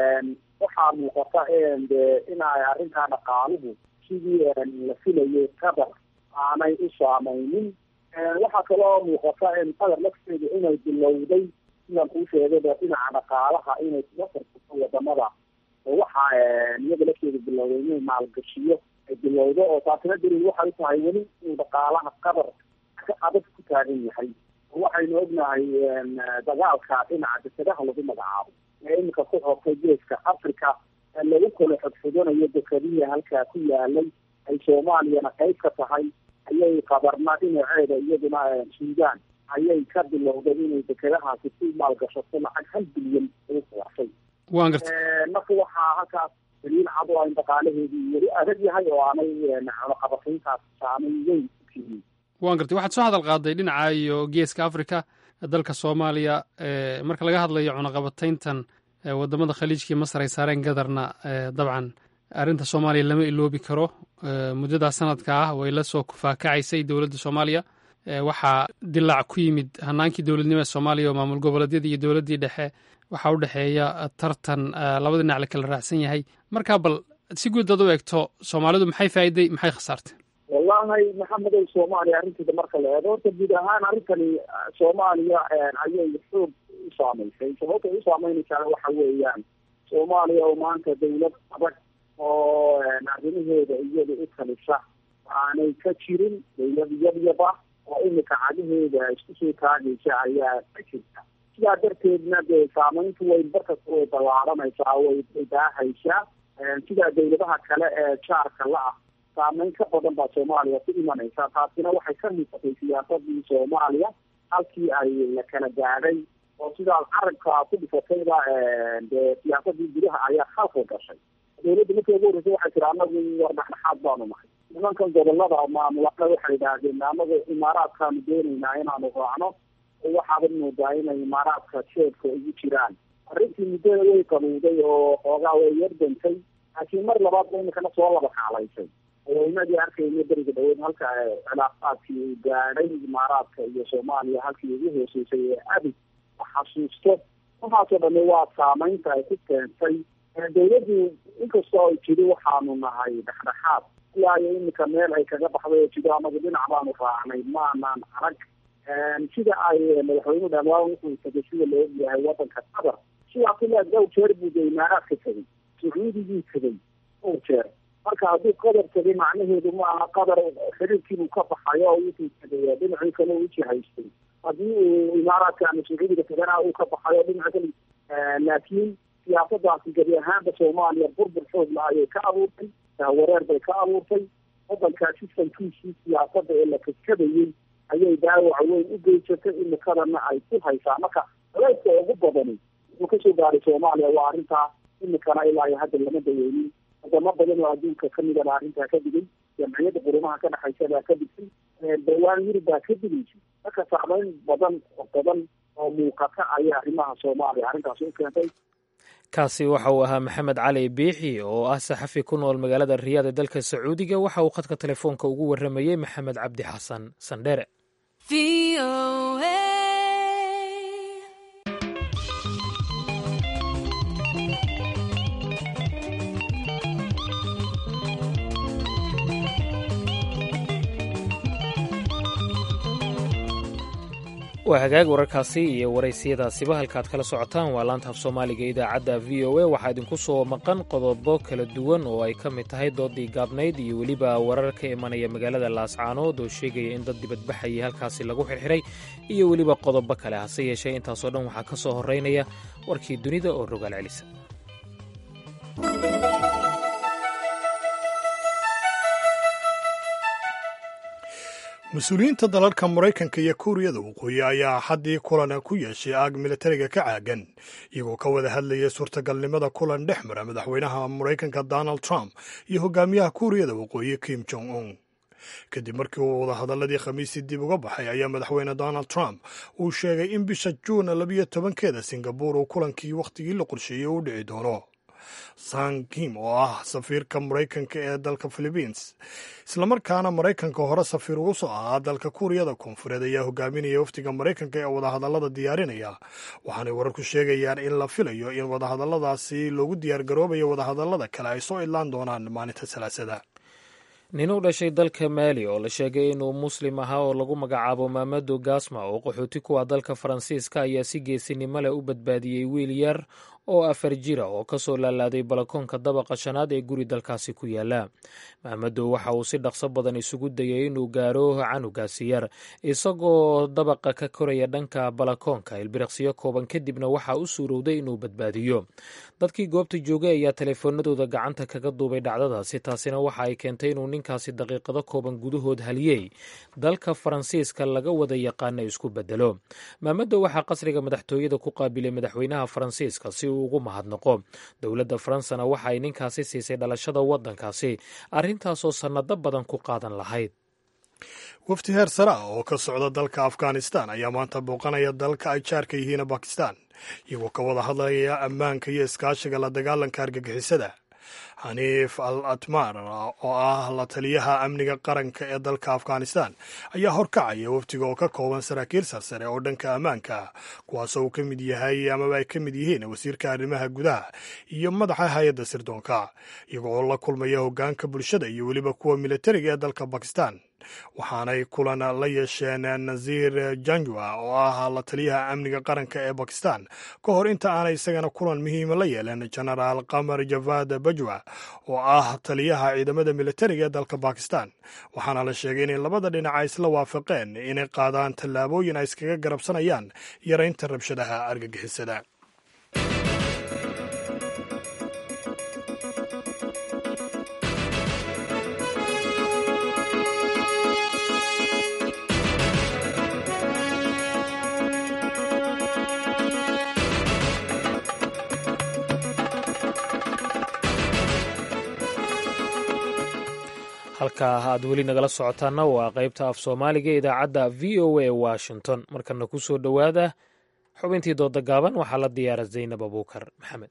waxaa muuqata de inay arrintaa dhaqaaluhu sidii la filayay qatar aanay u saameynin waxaa kaloo muuqata qatar lafteedu inay bilowday sidaan kuu sheegayba dhinaca dhaqaalaha inay kuga tartato wadamada waxa iyaga lafteedu bilowday inay maalgashiyo ay bilowdo oo taasina daliil waxay u tahay weli inuu dhaqaalaha qatar ka adag ku taagan yahay waxaynu ognahay dagaalka dhinaca dekedaha lagu magacaabo ee iminka ku xortay geeska africa lagu kala xodxodanayo dekadihi halkaa ku yaalay ay soomaaliyana qayb ka tahay ayay qadarna dhinaceeda iyaduna suudaan ayay ka bilowday inay dekedahaasi ku maalgashato lacag hal bilyan ugu kuwaashay waan garta marka waxaa halkaas daliil cad oo in dhaqaalaheedii weli adag yahay oo aanay cunaqabatayntaas saameyn weyn ku keenin waan gartay waxaad soo hadal qaaday dhinaca iyo geeska africa dalka soomaaliya marka laga hadlayo cunaqabatayntan wadamada khaliijkii masar ay saareen gadarna dabcan arrinta soomaaliya lama iloobi karo muddadaa sanadka ah way la soo kufaakacaysay dowladda soomaaliya waxaa dilaac ku yimid hanaankii dowladnimo ee soomaaliya oo maamul goboleedyadii iyo dowladdii dhexe waxaa u dhexeeya tartan labada dhinac la kala raacsan yahay marka bal si guud ad u eegto soomaalidu maxay faa'iday maxay khasaartay wallahi maxamedow soomaaliya arrinteeda marka la eego horta guud ahaan arrintani soomaaliya ayay xoog u saameysay sababta ay u saameynaysaa waxa weeyaan soomaaliya oo maanta dawlad adag oo arrimaheeda iyada u talisa aanay ka jirin dawlad yabyaba oo imika cadaheeda isku soo taagaysa ayaa ka jirta sidaa darteedna dee saameyntu way barkasta way ballaaranaysaa way daahaysaa sidaa dawladaha kale ee jaarka la ah saameyn ka badan baa soomaaliya ku imanaysa taasina waxay ka muuqatay siyaasadii soomaaliya halkii ay la kala gaadhay oo sidaa carabka ku dhifatayba dee siyaasadii gudaha ayaa khalqi gashay dawladda markii ugu horreysay waxay tiri anagu war dhexdhexaad baanu nahay nimankan gobolada maamulada waxay idhaahdeen anagu imaaraadkaanu doonaynaa inaanu raacno waxaaba moodaa inay imaaraadka jeedka ugu jiraan arrintii muddada way qabuuday oo xoogaa way yardantay laakiin mar labaad ba imikana soo laba kaalaysay haweenadii arkayna beriga dhaweyn halka cilaaqaadkii uu gaadhay imaaraadka iyo soomaaliya halkii ugu hooseysay ee abid xasuusto waxaasoo dhami waa saameynta ay ku keentay dawladdu inkastoo ay jiri waxaanu nahay dhexdhexaad ilaa iyo imika meel ay kaga baxday oo jiro anagu dhinac baanu raacnay maanaan arag sida ay madaxweynuhu dhamaan wuxuu tegay sida la ogyahay wadanka qatar sidaas ilaa dhowr jeer buu de imaaraadka tegay sacuudigii tegay dhowr jeer marka hadduu qadar tegay macnaheedu ma aha qadar xiriirkiibuu ka baxayo oo wuxuu tegay dhinacii kale u jihaystay haddii uu imaaraadka ama sacuudiga tegana uu ka baxayo dhinaca kale laakiin siyaasadaasi gebi ahaanba soomaaliya burbur xoog la ayay ka abuurtay wareer bay ka abuurtay wadankaa sistamkiisii siyaasada ee la kadkadayey ayay dhaawac weyn u geysatay imikadana ay ku haysaa marka culayska ugu badani wuxuu kasoo gaaray soomaaliya waa arrintaa imikana ilaa iyo hadda lama daweynin wadamo badan oo adduunka kamida baa arrintaa ka digay jamciyadda qurumaha ka dhexaysa baa ka digtay dhawaan yurub baa ka digaysa marka saameyn badan badan oo muuqata ayaa arrimaha soomaaliya arrintaas u keentay kaasi waxa uu ahaa maxamed cali biixi oo ah saxafi ku nool magaalada riyaad ee dalka sacuudiga waxa uu khadka telefoonka ugu warramayey maxamed cabdi xasan sandhere waa hagaag wararkaasi iyo waraysiyadaasiba halkaad kala socotaan waa laanta af soomaaliga idaacadda v o a waxaa idinku soo maqan qodobo kala duwan oo ay ka mid tahay doodii gaabnayd iyo weliba warar ka imanaya magaalada laascaanood oo sheegaya in dad dibadbaxayay halkaasi lagu xirxiray iyo weliba qodobo kale hase yeeshee intaasoo dhan waxaa ka soo horeynaya warkii dunida oo rogaal celisa mas-uuliyiinta dalalka maraykanka iyo kuuriyada waqooyi ayaa haddii kulan ku yeeshay aag militariga ka caagan iyagoo ka wada hadlayay suurtagalnimada kulan dhex mara madaxweynaha maraykanka donald trump iyo hogaamiyaha kuuriyada waqooyi kim jong un kadib markii uu wadahadaladii khamiistii dib uga baxay ayaa madaxweyne donald trump uu sheegay in bisha juun labiyo tobankeeda singabuur uu kulankii wakhtigii la qorsheeyey u dhici doono san kim oo ah safiirka maraykanka ee dalka philibiins islamarkaana maraykanka hore safiir ugu soo ahaa dalka kuuriyada koonfureed ayaa hogaaminaya wafdiga maraykanka ee wadahadallada diyaarinaya waxaanay wararku sheegayaan in la filayo in wadahadalladaasi loogu diyaargaroobayo wadahadallada kale ay soo idlaan doonaan maalinta salaasada nin u dhashay dalka maali oo la sheegay inuu muslim ahaa oo lagu magacaabo maamado gasma oo qaxooti ku ah dalka faransiiska ayaa si geesinimo leh u badbaadiyey wiil yar oo afar jira oo ka soo laalaaday balakoonka dabaqa shanaad ee guri dalkaasi ku yaala maamado waxa uu si dhaqso badan isugu dayay inuu gaaro canugaasi yar isagoo dabaqa ka koraya dhanka balakoonka ilbiriqsiyo kooban kadibna waxaa u suurowday inuu badbaadiyo dadkii goobta joogay ayaa teleefoonadooda gacanta kaga duubay dhacdadaasi taasina waxa ay keentay inuu ninkaasi daqiiqado kooban gudahood haliyey dalka faransiiska laga wada yaqaana isku bedelo maamado waxaa qasriga madaxtooyada ku qaabilay madaxweynaha faransiiska si uu ugu mahadnaqo dowladda faransana waxa ay ninkaasi siisay dhalashada waddankaasi arrintaasoo sannado badan ku qaadan lahayd wafdi heer sare ah oo ka socda dalka afghanistan ayaa maanta booqanaya dalka ay jaarka yihiin bakistan iyagoo ka wada hadlaya ammaanka iyo iskaashiga la dagaalanka argagixisada xaniif al atmar oo ah la taliyaha amniga qaranka ee dalka afghanistan ayaa horkacaya wafdiga oo ka kooban saraakiil sarsare oo dhanka ammaanka kuwaasoo uu ka mid yahay amaba ay ka mid yihiin wasiirka arrimaha gudaha iyo madaxa hay-adda sirdoonka iyago oo la kulmaya hogaanka bulshada iyo weliba kuwa militariga ee dalka bakistan waxaanay kulan la yeesheen nasiir janjua oo ah la taliyaha amniga qaranka ee bakistan ka hor inta aanay isagana kulan muhiima la yeeleen genaraal qamar javad bajwa oo ah taliyaha ciidamada militariga ee dalka bakistan waxaana la sheegay inay labada dhinaca isla waafaqeen inay qaadaan tallaabooyin ay iskaga garabsanayaan yaraynta rabshadaha argagixisada halkaa aad weli nagala socotaana waa qaybta af soomaaliga ee idaacadda v o a washington markana ku soo dhowaada xubintii dooda gaaban waxaa la diyaara zaynab abuukar maxamed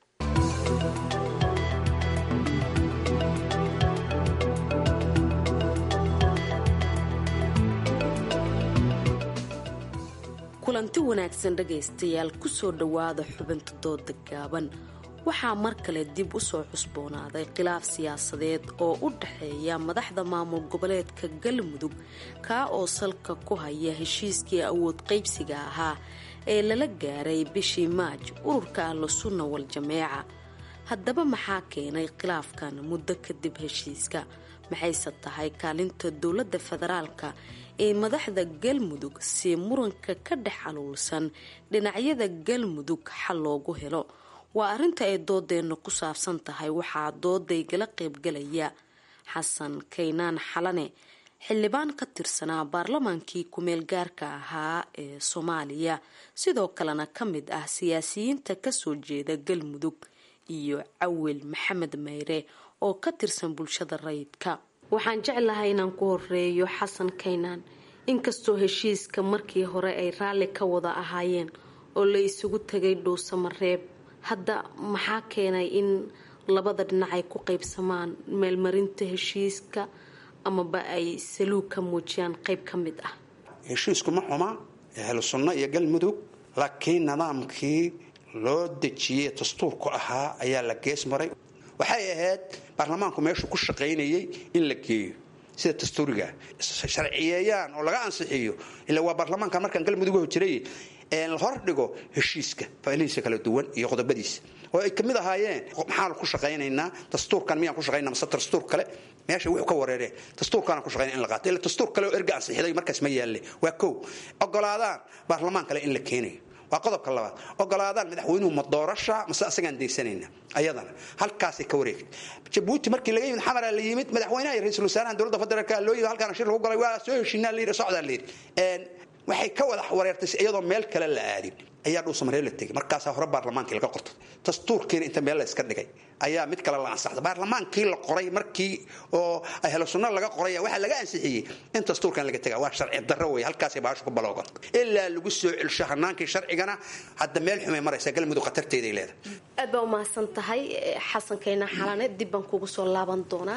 kulanti wanaagsan dhegaystayaal kusoo dhowaada xubinta dooda gaaban waxaa mar kale dib u soo cusboonaaday khilaaf siyaasadeed oo u dhexeeya madaxda maamul goboleedka galmudug kaa oo salka ku haya heshiiskii awood qaybsiga ahaa ee lala gaaray bishii maaj ururka ahlu sunna wal jameeca haddaba maxaa keenay khilaafkan muddo kadib heshiiska maxayse tahay kaalinta dowladda federaalka ee madaxda galmudug si muranka ka dhex aluulsan dhinacyada galmudug xal loogu helo waa arrinta ay doodeenna ku saabsan tahay waxaa doodaygala qaybgalaya xasan kaynaan xalane xildhibaan ka tirsanaa baarlamaankii kumeel gaarka ahaa ee soomaaliya sidoo kalena ka mid ah siyaasiyiinta kasoo jeeda galmudug iyo cawil maxamed mayre oo ka tirsan bulshada rayidka waxaan jeclahay inaan ku horeeyo xasan kaynaan inkastoo heshiiska markii hore ay raalli ka wada ahaayeen oo la isugu tagay dhuusamareeb hadda maxaa keenay in labada dhinac ay ku qaybsamaan meelmarinta heshiiska amaba ay saluug ka muujiyaan qayb ka mid ah heshiisku ma xuma ahlu sunno iyo galmudug laakiin nidaamkii loo dejiyey dastuurku ahaa ayaa la gees maray waxay ahayd baarlamaanku meeshuu ku shaqaynayay in la geeyo sida dastuuriga sharciyeeyaan oo laga ansixiyo ila waa baarlamaanka markaan galmudug jiray la hordhigo heshiiska faalihiisa kala duwan iyo qodobadiisa oo ay kamid ahaayeen maxaan ku shaqaynaynaa dastuurkan miyaan ku shaqaynaa mase dastuur kale meesha wuxuu ka wareereen dastuurkaana ku shaqaynaa in la qaato ila dastuur kale oo erga ansixiday markaas ma yaalle waa kow ogolaadaan baarlamaan kale in la keenayo waa qodobka labaad ogolaadaan madaxweynuhu ma doorasha mase asagaan daysanayna ayadana halkaasay ka wareegtay jabuuti markii laga yimid xamara la yimid madaxweynaha iyo ra-iisul wasaaraha dowladda federaalka loo yimid halkaana shir lagu galay waa soo heshiinaa la yidhi socdaa la yidhi waxay ka wada wareertay iyadoo meel kale la aadin ayaa dhuusamaree la tegay markaasaa hore baarlamaankii laga qortay dastuurkiina inta meel la iska dhigay ayaa mid kale la ansaxday baarlamaankii la qoray markii oo ahlu sunna laga qoray waxaa laga ansixiyey in dastuurkan laga taga waa sharci darro wey halkaasay baashu ku baloogan ilaa lagu soo celsho hanaankii sharcigana hadda meel xumay maraysa galmudug khatarteeday leedahay aad baa umahadsan tahay xasan kayna xalane dib baan kugu soo laaban doonaa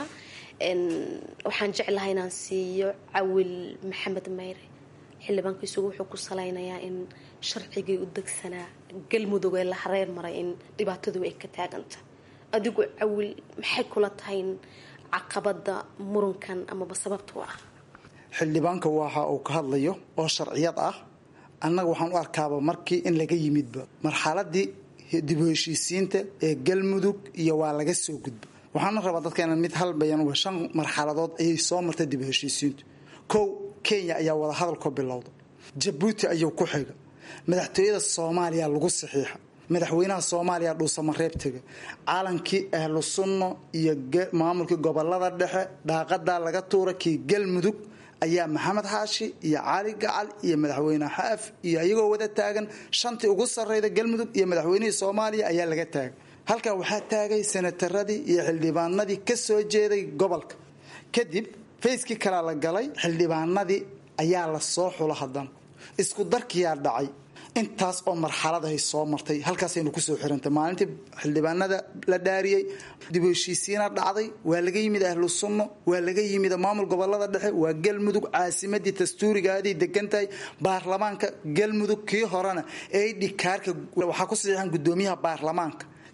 waxaan jeclahay inaan siiyo cawil maxamed mayre xildhibaanka isugu wuxuu ku salaynayaa in sharcigii u degsanaa galmudug ee la hareer maray in dhibaatadu ay ka taaganta adigu cawil maxay kula tahay in caqabada murankan amaba sababta u ah xildhibaanka waxa uu ka hadlayo oo sharciyad ah annaga waxaan u arkaaba markii in laga yimidba marxaladii dib u heshiisiinta ee galmudug iyo waa laga soo gudba waxaana rabaa dadkeena mid halbayan waa shan marxaladood ayay soo martay dib u heshiisiintu kow kenya ayaa wadahadalkoo bilowda jabuuti ayuu ku xiga madaxtooyada soomaaliya lagu saxiixa madaxweynaha soomaaliya dhuusamareeb tega caalankii ahlu sunno iyo maamulkii gobolada dhexe dhaaqadaa laga tuura kii galmudug ayaa maxamed xaashi iyo cali gacal iyo madaxweyne xaaf iyo iyagoo wada taagan shantii ugu sarreyda galmudug iyo madaxweynihii soomaaliya ayaa laga taagay halkaa waxaa taagay senataradii iyo xildhibaanadii ka soo jeeday gobolka kadib fayskii kalea la galay xildhibaanadii ayaa la soo xulo haddana isku darkiyaa dhacay intaas oo marxaladahay soo martay halkaasaynu kusoo xirantay maalintii xildhibaanada la dhaariyey dib u heshiisiina dhacday waa laga yimid ahlu sunno waa laga yimid maamul gobolada dhexe waa galmudug caasimadii dastuurigaadii degantahay baarlamaanka galmudug kii horena ee dhikaarka waxaa ku saxiixan gudoomiyaha baarlamaanka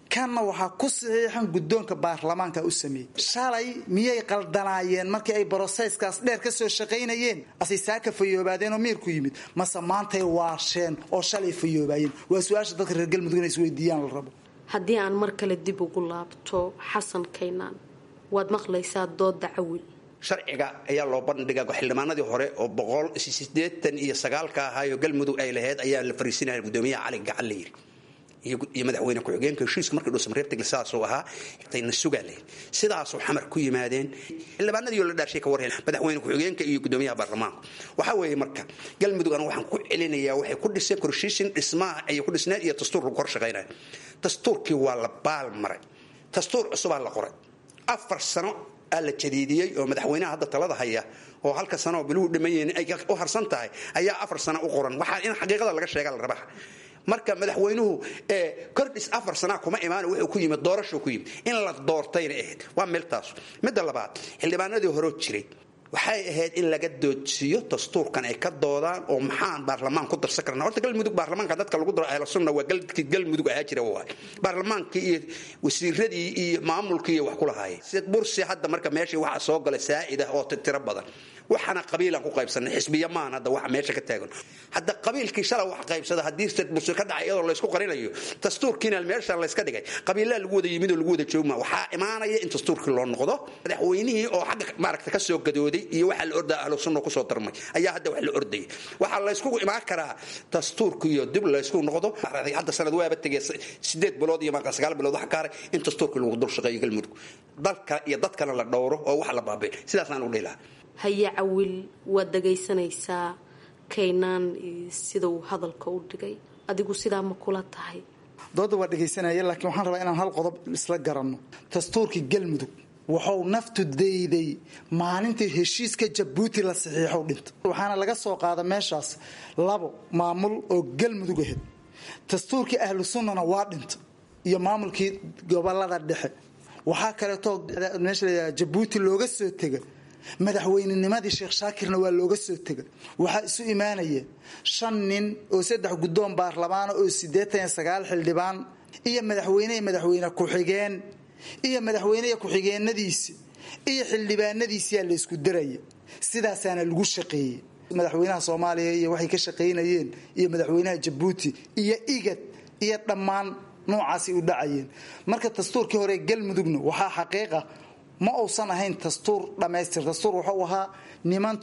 kanna waxaa ku saxiixan guddoonka baarlamaanka u sameeyey shalay miyay qaldanaayeen markii ay broseyskaas dheer ka soo shaqaynayeen asay saaka fayoobaadeen oo miirku yimid mase maantay waasheen oo shalay fayoobaayeen waa su-aasha dadka reer galmudug inay isweydiiyaan la rabo haddii aan mar kale dib ugu laabto xasan kaynaan waad maqlaysaa dooda cawil sharciga ayaa loo bandhiga xildhibaanadii hore oo boqol sideetan iyo sagaalka ahaayo galmudug ay lahayd ayaa la fariisinaya gudoomiyaha cali gacan la yiri iyo madaxweyne ku-xigeenka heshiiska markii dhuusamareebtagl sidaasuu ahaa tayna sugaa lahayd sidaasuu xamar ku yimaadeen xildhibaanadii oo la dhaarshay ka warheen madaxweyne ku-xigeenka iyo gudoomiyaha baarlamaanka waxaa weeye marka galmudug anigu waxaan ku celinayaa waxay ku dhiseen korshiishin dhismaha ayay ku dhisneen iyo dastuur lagu kor shaqaynaya dastuurkii waa la baal maray dastuur cusubaa la qoray afar sano aa la jadiidiyey oo madaxweynaha hadda talada haya oo halka sano oo biluhu dhammayn ay u harsan tahay ayaa afar sano u qoran waxaa in xaqiiqada laga sheega la rabaa marka madaxweynuhu kordhis afar sanaa kuma imaan wuxuu ku yimid doorashuu ku yimid in la doortayna ahayd waa meeltaas midda labaad xildhibaanadii horeo jiray waxay ahayd in laga doodsiiyo dastuurkan ay ka doodaan oo maxaan baarlamaan ku darsan karna horta galmudug baarlamaanka dadka lagu daro ahlu sunna waa galkii galmudug ahaa jira waay baarlamaankii iyo wasiiradii iyo maamulkii iyo wax ku lahaayeen sid bursi hadda marka meeshii waxaa soo gala saa'id ah oo tiro badan waxaana qabiilaan ku qaybsanay xisbiya maan hadda waxa meesha ka taagan hadda qabiilkii shalay wax qaybsada haddii sid bursi ka dhacay iyadoo laysku qarinayo dastuurkiina meesha layska dhigay qabiilaa lagu wada yimid oo lagu wada joogma waxaa imaanaya in dastuurkii loo noqdo madaxweynihii oo xagga maaragta ka soo gadooday iyo waxaa la ordaa ahlu sunna kusoo darmay ayaa hadda wax la ordayay waxaa laysku imaan karaa dastuurka iyo dib laysku noqdo hadda sanad waaba tegay sideed bilood iyo marka sagaal bilood waxa kaaray in dastuurkii lagu dul shaqeeyo galmudug dalka iyo dadkana la dhowro oo wax la baabay sidaasaan u dhihi lahaa haye cawil waad dhagaysanaysaa kaynaan sida uu hadalka u dhigay adigu sidaa ma kula tahay dooda waa dhegaysanaya laakiin waxaan rabaa inaan hal qodob isla garanno dastuurkii galmudug wuxuu naftu dayday maalintii heshiiska jabuuti la saxiixow dhinta waxaana laga soo qaada meeshaas labo maamul oo galmudug ahayd dastuurkii ahlu sunnana waa dhinta iyo maamulkii gobolada dhexe waxaa kaleetoo meesha la jabuuti looga soo tega madaxweynenimadii sheekh shaakirna waa looga soo tega waxaa isu imaanaya shan nin oo saddex guddoon baarlamaana oo siddeetan iyo sagaal xildhibaan iyo madaxweyne iyo madaxweyne ku-xigeen iyo madaxweyneya ku-xigeenadiisi iyo xildhibaanadiisiyaa la ysku daraya sidaasaana lagu shaqeeyey madaxweynaha soomaaliya iyo waxay ka shaqaynayeen iyo madaxweynaha jabuuti iyo igad iyo dhammaan noocaasay u dhacayeen marka dastuurkii hore galmudugna waxaa xaqiiqa ma uusan ahayn dastuur dhammaystir dastuur wuxuu ahaa niman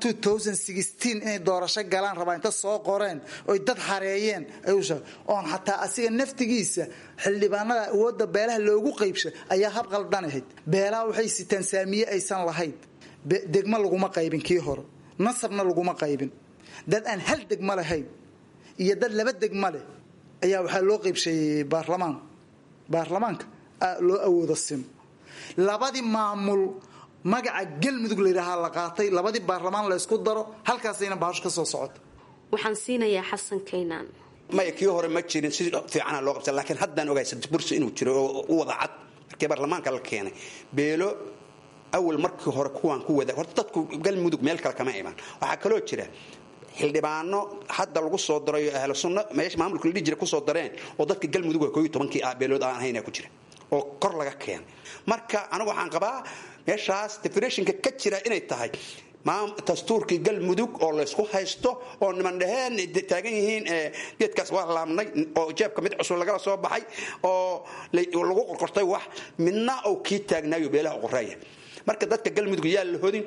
inay doorasho galaan rabaa inta soo qoreen oy dad hareeyeen oon xataa asiga naftigiisa xildhibaanada awooda beelaha loogu qaybsha ayaa hab qaldanahayd beelaha waxay sitaan saamiye aysan lahayn degmo laguma qaybin kii hore nasabna laguma qaybin dad aan hal degmo lahayn iyo dad laba degmo leh ayaa waxaa loo qaybsheeyey baarlamaan baarlamaanka loo awooda sim labadii maamul magaca galmudug layidhaahaa la qaatay labadii baarlamaan la ysku daro halkaasayna bahasho ka soo socota waxaan siinayaa xasan kaynaan maya kii hore ma jirin si fiicana loo qabta laakiin haddaan ogahay bursi inuu jiro oo u wada cad markii baarlamaanka la keenay beelo awal markii hore kuwaan ku wada horta dadku galmudug meel kale kama imaan waxaa kaloo jira xildhibaano hadda lagu soo darayo ahlu sunna meesha maamulka la dhihi jira kusoo dareen oo dadka galmudug waa kooiyo tobankii ah beelood aan ahaynaa ku jira oo kor laga keenay marka anigu waxaan qabaa meeshaas definitionka ka jira inay tahay dastuurkii galmudug oo laysku haysto oo niman dhaheen taagan yihiin geedkaas waa laabnay oo jeebka mid cusub lagala soo baxay oo lagu qorqortay wax midna uu kii taagnaayo beelaha qoreeya marka dadka galmudug yaa la hodin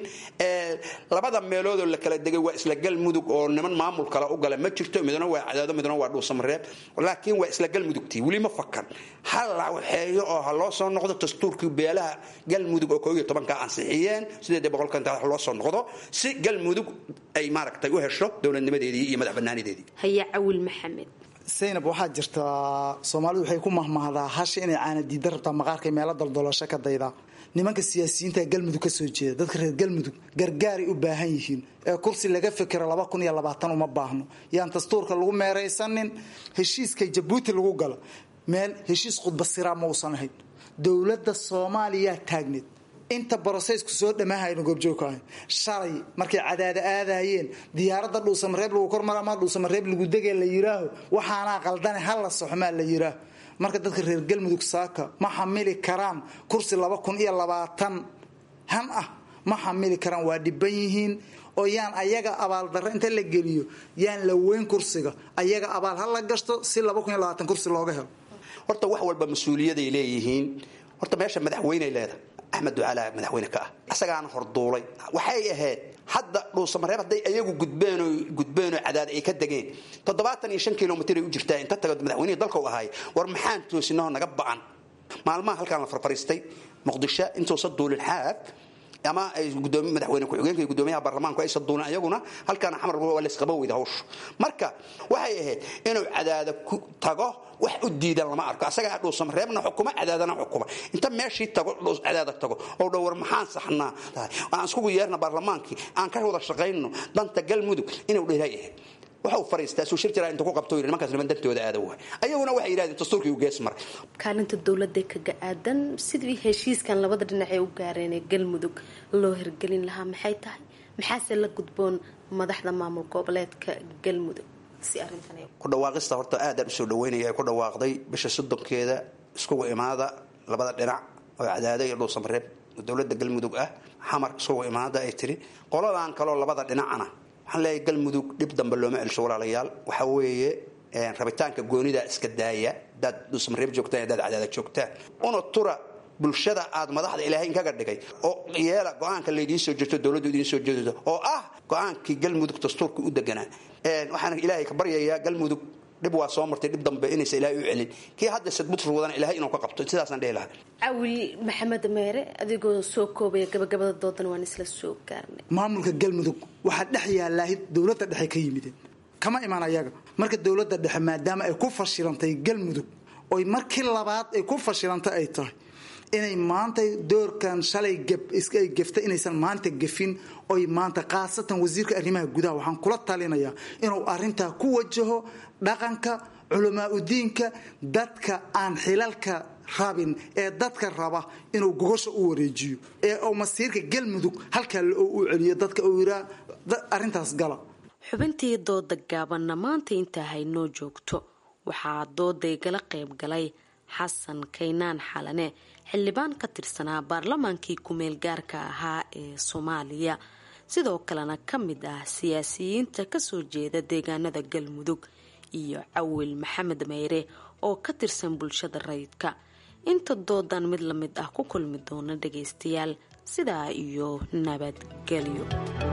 labada meeloodoo la kala degay waa isla galmudug oo niman maamul kale u gala ma jirto midna waa cadaado midna waa dhuusamareeb laakiin waa isla galmudugtii weli ma fakan ha la waxeeyo oo ha loo soo noqdo dastuurkii beelaha galmudug oo koob iyo tobanka ansixiyeen sideed boqolka inta loo soo noqdo si galmudug ay maaragtay u hesho dowladnimadeedii iyo madax banaanideedii haya cawil maxamed saynab waxaa jirtaa soomaalidu waxay ku mahmahdaa hasha inay caana diida rabtaa maqaarkay meelo daldaloosho ka daydaa nimanka siyaasiyiinta galmudug ka soo jeeda dadka reer galmudug gargaaray u baahan yihiin ee kursi laga fikiro laba kun iyo labaatan uma baahno yaan dastuurka lagu meeraysanin heshiiska jabuuti lagu galo meel heshiis khudbasiraa ma uusan ahayn dowladda soomaaliyaa taagneed inta broseysku soo dhammaahayno goobjoogka ahayn shalay markay cadaada aadayeen diyaaradda dhuusamareeb lagu kormara ama dhuusamareeb lagu degee la yiraaho waxaanaa qaldane ha la soxmaa la yiraaho marka dadka reer galmudug saaka ma xamili karaan kursi laba kun iyo labaatan han ah ma xamili karaan waa dhiban yihiin oo yaan ayaga abaaldarro inta la geliyo yaan la weyn kursiga ayaga abaal ha la gashto si laba kun iyo labaatan kursi looga helo horta wax walba mas-uuliyaday leeyihiin horta meesha madaxweyney leedahay axmed ducaalaa madaxweyne ka ah isagaana horduulay waxay ahayd hadda dhuusamareeb hadday ayagu gudbeenoo gudbeenoo cadaad ay ka degeen toddobaatan iyo shan kilomitr ay u jirtaa inta tago madaxweynihii dalka u ahaay war maxaan toosinahoo naga ba'an maalmaha halkaan la farfariistay muqdisho intuusa duulin xaaf ama ay gudoomi madaxweyne ku-xigeenka iyo gudoomiyaha baarlamaanku aysa duulin ayaguna halkaana xamar waa laysqaba weyda hawsha marka waxay ahayd inuu cadaada ku tago wax u diidan lama arko asagaa dhuusamareebna xukuma cadaadana xukuma inta meeshii tago cadaada tago oo dhow war maxaan saxnaa aan iskugu yeerna baarlamaankii aan ka wada shaqayno danta galmudug inuu dheelay ahayd waxau fariistaa suu shir jiraa inta ku qabto yidhi nimankaas niman dantooda aada waay ayaguna waxay yidhahdeen dastuurkii u gees maray kaalinta dowladda kaga aadan sidii heshiiskan labada dhinac ee u gaareen ee galmudug loo hirgelin lahaa maxay tahay maxaase la gudboon madaxda maamul goboleedka galmudug si arrintan ku dhawaaqista horta aadaan usoo dhaweynaya ay ku dhawaaqday bisha soddonkeeda iskugu imaada labada dhinac oo cadaada iyo dhuusamareeb dowladda galmudug ah xamar iskugu imaada ay tiri qoladan kaloo labada dhinacana waxaan leeyahay galmudug dhib dambe looma celsho walaalayaal waxaa weeye rabitaanka goonida iska daaya hadaad dhuusamareeb joogtaan hadaad cadaada joogtaan una tura bulshada aad madaxda ilaahay inkaga dhigay oo yeela go-aanka laydiin soo jeesto dowladdu idiin soo jeedo oo ah go-aankii galmudug dastuurka u deganaa waxaan ilaahay ka baryayaa galmudug dhib waa soo martay dhib dambe inaysa ilaahay u celin kii hadda sadbutur wadana ilaahay inuu ka qabto sidaasaan dhihi lahaa cawil maxamed meere adigoo soo koobaya gabagabada doodan waan isla soo gaarnay maamulka galmudug waxaa dhex yaalaahid dowladda dhexe ka yimideen kama iman ayaga marka dowladda dhexe maadaama ay ku fashilantay galmudug oy markii labaad ay ku fashilantay ay tahay inay maanta doorkan shalay ay gefta inaysan maanta gefin oy maanta khaasatan wasiirka arrimaha gudaha waxaan kula talinayaa inuu arintaa ku wajaho dhaqanka culamaa udiinka dadka aan xilalka rabin ee dadka raba inuu gogosha u wareejiyo ee uu masiirka galmudug halkaa u celiyo dadka uu yiraa arintaas gala xubintii dooda gaabanna maanta intaa haynoo joogto waxaa dooday gala qayb galay xasan kaynaan xalane xildhibaan ka tirsanaa baarlamaankii ku-meel gaarka ahaa ee soomaaliya sidoo kalena ka mid ah siyaasiyiinta kasoo jeeda deegaanada galmudug iyo cawil maxamed meyre oo ka tirsan bulshada rayidka inta doodan mid la mid ah ku kulmi doona dhagaystayaal sidaa iyo nabadgelyo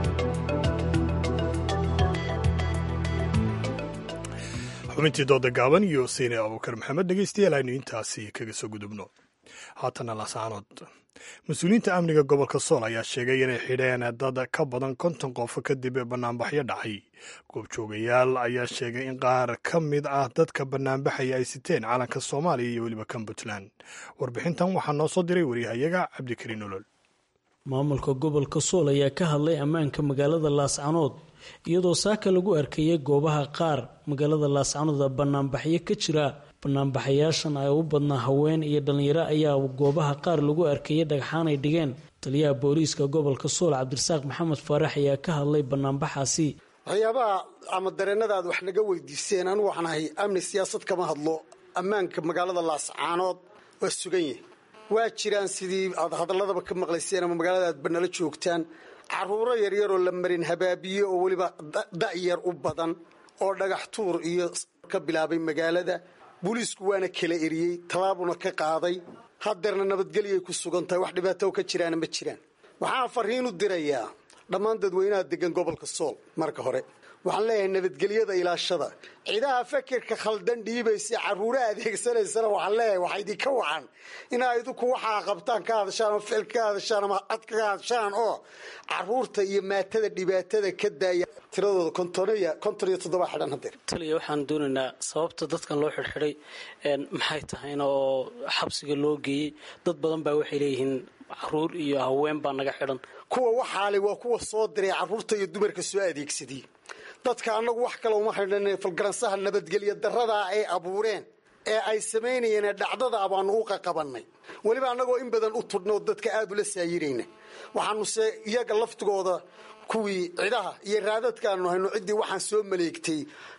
xubintii dooda gaaban iyo siine abuukar maxamed dhegeystayaal aynu intaasi kaga soo gudubno haatana lasaanood mas-uuliyiinta amniga gobolka sool ayaa sheegay inay xidheen dad ka badan konton qof kadib banaanbaxyo dhacay goobjoogayaal ayaa sheegay in qaar ka mid ah dadka banaanbaxaya ay siteen calanka soomaaliya iyo weliba kan puntland warbixintan waxaa noo soo diray waryahayaga cabdikariin nolol maamulka gobolka sool ayaa ka hadlay ammaanka magaalada laascanood iyadoo saaka lagu arkayay goobaha qaar magaalada laascanood banaanbaxyo ka jira banaanbaxayaashan ay u badnaa haween iyo dhalinyaro ayaa goobaha qaar lagu arkayay dhagxaan ay dhigeen taliyaha booliiska gobolka sool cabdirasaaq maxamed faarax ayaa ka hadlay banaanbaxaasi waxyaabaha ama dareenadaad wax naga weydiiseen anigu waxaan ahay amni siyaasad kama hadlo ammaanka magaalada laascaanood waa sugan yahay waa jiraan sidii aad hadaladaba ka maqlayseen ama magaalada aad banala joogtaan caruuro yaryaroo la marin habaabiye oo weliba da'yar u badan oo dhagax tuur iyo ka bilaabay magaalada booliisku waana kala eriyey tallaabuna ka qaaday hadeerna nabadgelyay ku sugan tahay wax dhibaato ka jiraana ma jiraan waxaan fariin u dirayaa dhammaan dadweynaha degan gobolka sool marka hore waxaan leeyahay nabadgelyada ilaashada ciidaha fakirka khaldan dhiibaysa caruuraha adeegsanaysana waxaan leeyahay waxaa idinka wacan inaa idinku waxaa qabtaan ka hadashaan oo ficil ka hadashaan ama cod ka hadashaan oo caruurta iyo maatada dhibaatada ka daaya tiradooda kontonaya konton iyo toddoba xidhan hadeer taliya waxaan doonaynaa sababta dadkan loo xidhxidhay maxay tahayna oo xabsiga loo geeyey dad badan baa waxay leeyihiin caruur iyo haween baa naga xidhan kuwa waxaale waa kuwa soo diray caruurta iyo dumarka soo adeegsadiyey dadka annagu wax kale uma xidhan falgaransaha nabadgelya daradaa ay abuureen ee ay samaynayeen dhacdada baanu u qaqabannay weliba annagoo in badan u tudhnoo dadka aada ula saayirayna waxaanuse iyaga laftigooda kuwii cidaha iyo raadadkaanu hayno ciddii waxaan soo maleegtay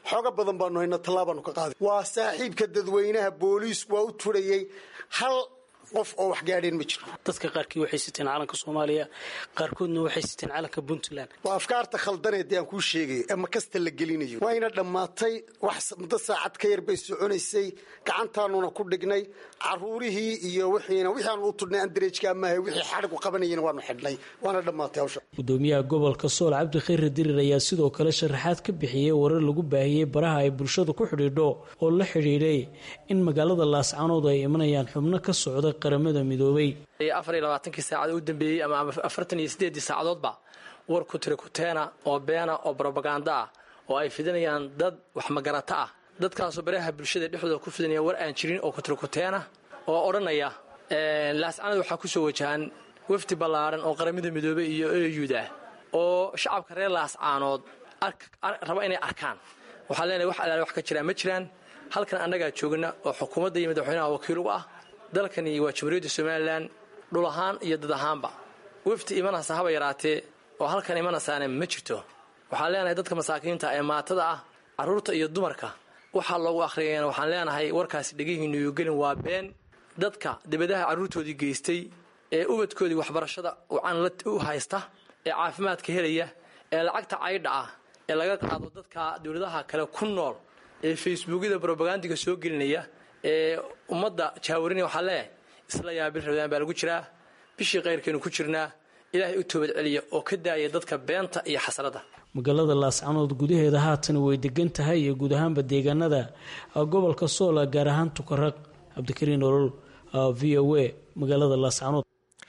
xooga badan baanu hayna tallaabaanu ka qaaday waa saaxiibka dadweynaha booliisku waa u turayey hal qof oo wax gaadheen ma jiro dadka qaarkii waxay siteen calanka soomaaliya qaarkoodna waxay siteen calanka puntland waa afkaarta khaldaneed aan kuu sheegay ee makasta la gelinayo wayna dhammaatay wax muddo saacad ka yar bay soconaysay gacantaanuna ku dhignay caruurihii iyo wixiina wixii aanu u tudhnay andareejka maaha wixii xadhigu qabanayeen waanu xidhnay waana dhammaatay hawsha gudoomiyaha gobolka sool cabdi khayre dirir ayaa sidoo kale sharaxaad ka bixiyey warar lagu baahiyey baraha ay bulshadu ku xidhiidho oo la xidhiidhay in magaalada laascanood ay imanayaan xubno ka socda qaramada midoobay afar iyo labaatankii saacad u dambeeyey ama afartan iyo sideedii saacadoodba war kutirikuteena oo beena oo brobaganda ah oo ay fidinayaan dad wax magarata ah dadkaasoo baraha bulshada dhexdooda ku fidinaya war aan jirin oo kutirikuteena oo odhanaya laascanood waxaa kusoo wajahan wafdi ballaaran oo qaramada midoobey iyo eyuda oo shacabka reer laascaanood raba inay arkaan waxaan leenahay wax alaale wax ka jiraan ma jiraan halkan annagaa joogna oo xukuumadda iyo madaxweynaha wakiil ugu ah dalkani waa jamhuuriyadda somalilan dhul ahaan iyo dad ahaanba wafdi imanaysa haba yaraatee oo halkan imanaysaana ma jirto waxaan leenahay dadka masaakiinta ee maatada ah carruurta iyo dumarka waxaa loogu akhriyayana waxaan leenahay warkaasi dhegihiinu iyo gelin waa been dadka dibadaha carruurtoodii geystay ee ubadkoodii waxbarashada ucan u haysta ee caafimaadka helaya ee lacagta caydha ah ee laga qaado dadka dowladaha kale ku nool ee facebookyada brobagandiga soo gelinaya ee ummadda jaawarinaya waxaa leeyahay isla yaa bil rabdaan baa lagu jiraa bishii kayrkeenu ku jirnaa ilaahay u toobad celiya oo ka daaya dadka beenta iyo xasradda magaalada laascanood gudaheeda haatan way degan tahay iyo guud ahaanba deegaanada gobolka soola gaar ahaan tukaraq cabdikariin olol v o a magaalada laascanood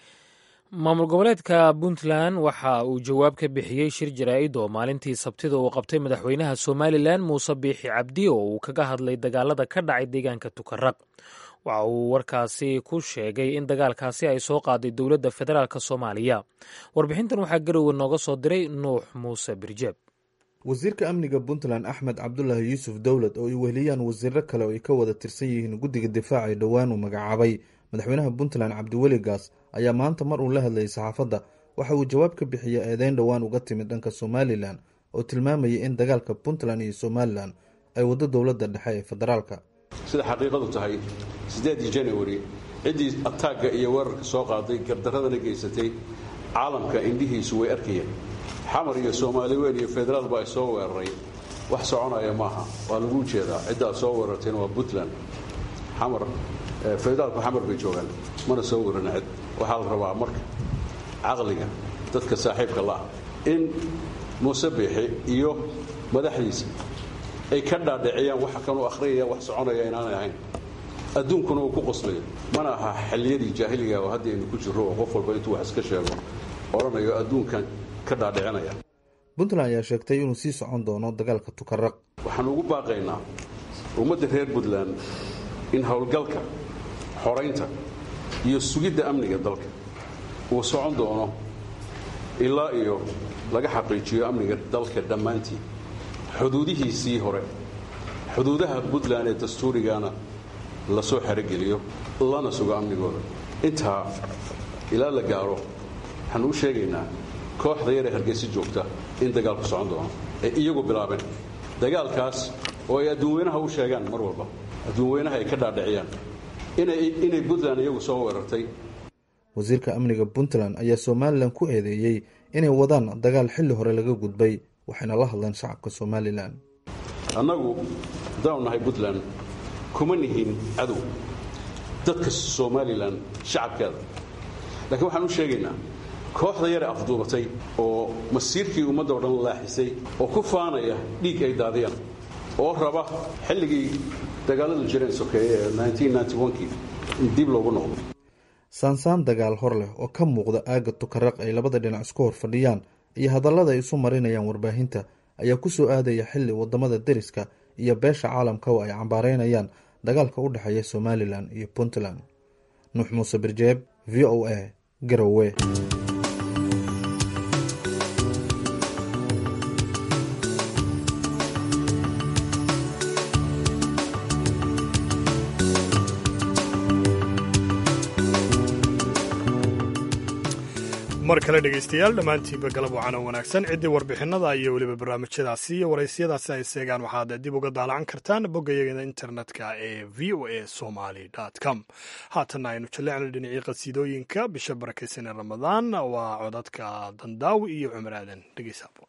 maamul goboleedka puntland waxa uu jawaab ka bixiyey shir jaraa'id oo maalintii sabtida uu qabtay madaxweynaha somalilan muuse biixi cabdi oo uu kaga hadlay dagaalada ka dhacay deegaanka tukaraq waxa uu warkaasi ku sheegay in dagaalkaasi ay soo qaaday dowladda federaalk soomaaliya warbixintan waxaa garowe nooga soo diray nuux muuse birjeeb wasiirka amniga puntland axmed cabdulaahi yuusuf dowlad oo ay weheliyaan wasiiro kale oo ay ka wada tirsan yihiin guddiga difaaca ee dhowaan uu magacaabay madaxweynaha puntland cabdiweli gaas ayaa maanta mar uu la hadlayay saxaafadda waxa uu jawaab ka bixiyey eedeyn dhowaan uga timid dhanka somalilan oo tilmaamayay in dagaalka puntland iyo somalilan ay waddo dowladda dhexe ee federaalka sida xaqiiqadu tahay siddeedii janawari ciddii ataagga iyo weerarka soo qaaday gardaradana geysatay caalamka indhihiisu way arkayeen xamar iyo soomaali weyn iyo federaal baa soo weeraray wax soconaya maaha waa lagu jeedaa ciddaad soo weerartayna waa puntland xamar federaalku xamar bay joogaan mana soo weerana cid waxaa la rabaa marka caqliga dadka saaxiibka la'ah in muuse biixi iyo madaxdiisa ay ka dhaadhiciyaan waxa kanuu akhriyaya wax soconaya inaanay ahayn adduunkuna uu ku qoslayo mana aha xilliyadii jaahiliga oo haddii aynu ku jirro oo qof walba intuu wax iska sheego odhanayo adduunkan ka dhaadhicinaya puntland ayaa sheegtay inuu sii socon doono dagaalka tukaraq waxaan ugu baaqaynaa ummadda reer puntland in howlgalka xoraynta iyo sugidda amniga dalka uu socon doono ilaa iyo laga xaqiijiyo amniga dalka dhammaantii xuduudihiisii hore xuduudaha puntland ee dastuurigana la soo xerogeliyo lana sugo amnigooda intaa ilaa la gaaro waxaan u sheegaynaa kooxda yaree hargeysa joogta in dagaalku socon doono ee iyagu bilaabeen dagaalkaas oo ay adduunweynaha u sheegaan mar walba adduunweynaha ay ka dhaadhiciyaan inay puntland iyagu soo weerartay wasiirka amniga puntland ayaa somalilan ku eedeeyey inay wadaan dagaal xilli hore laga gudbay waxayna la hadleen shacabka somalilan annagu haddaanu nahay puntland kuma nihin cadow dadka somalilan shacabkeeda laakiin waxaan u sheegaynaa kooxda yare afduubatay oo masiirkii ummadda o dhan laaxisay oo ku faanaya dhiig ay daadiyaan oo raba xilligii dagaaladu jireen sokeeye ee kii in dib loogu noqdo saansaan dagaal hor leh oo ka muuqda aagga tukaraq ay labada dhinac isku hor fadhiyaan iyo hadallada ay isu marinayaan warbaahinta ayaa ku soo aadaya xilli wadamada deriska iyo beesha caalamka oo ay cambaareynayaan dagaalka u dhexeeya somalilan iyo puntland nuux muuse birjeeb v o a garowe mar kale dhegaystayaal dhammaantiinba galab wacan oo wanaagsan ciddii warbixinada iyo weliba barnaamijyadaasi iyo waraysiyadaasi ay seegaan waxaad dib uga daalacan kartaan boggayaga internetka ee v o a somaly com haatanna aynu jallecno dhinacii qasiidooyinka bisha barakaysan ee ramadaan waa codadka dandaawi iyo cumar aadan dhegeysaabo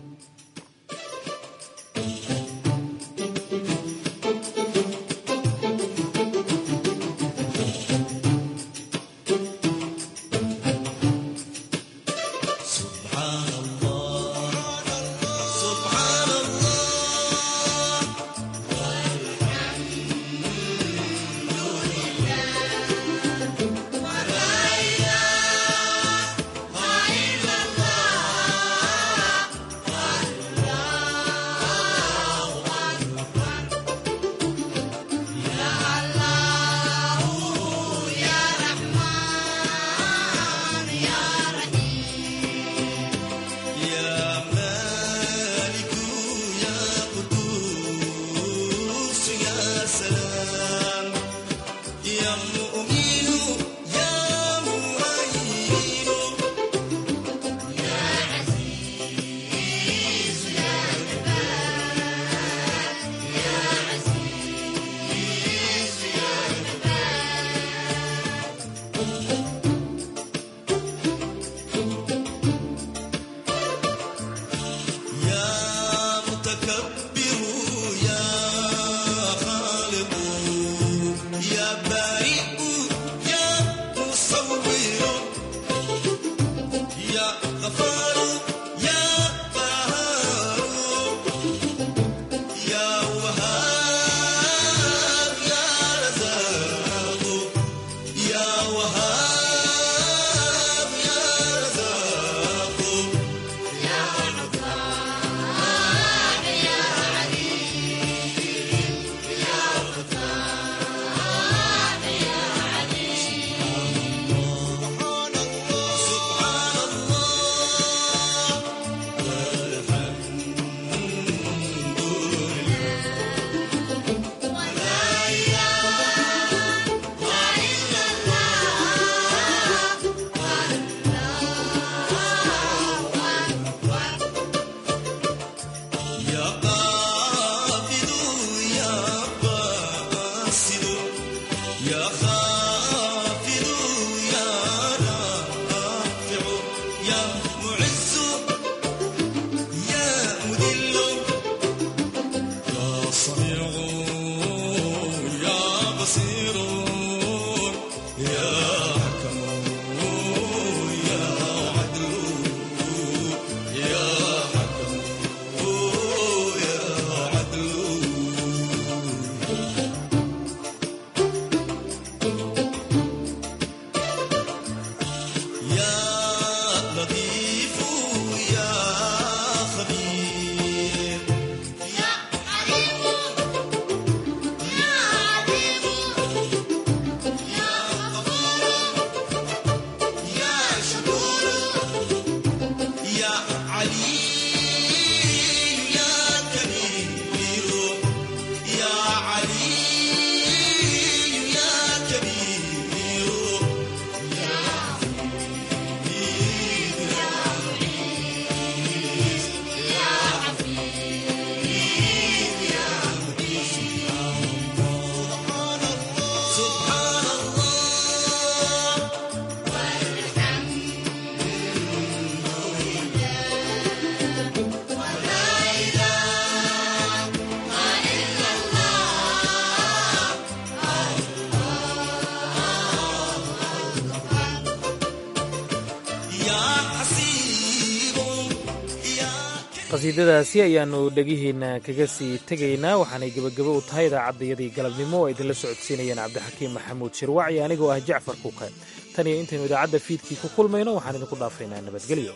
qasiidadaasi ayaannu dhegihiinna kaga sii tegaynaa waxaanay gebagabo u tahay idaacaddayadii galabnimo oo idinla socodsiinayeen cabdixakiim maxamuud shirwaci anigoo ah jacfar kuuke tan iyo intaynu idaacadda fiidkii ku kulmayno waxaan idinku dhaafaynaa nabadgelyo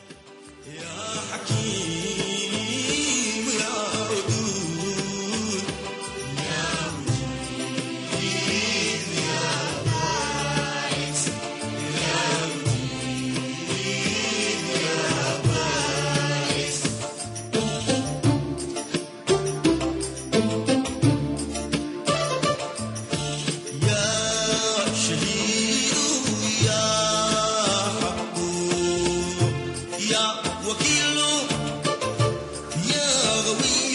يا شهيد يا حق the week.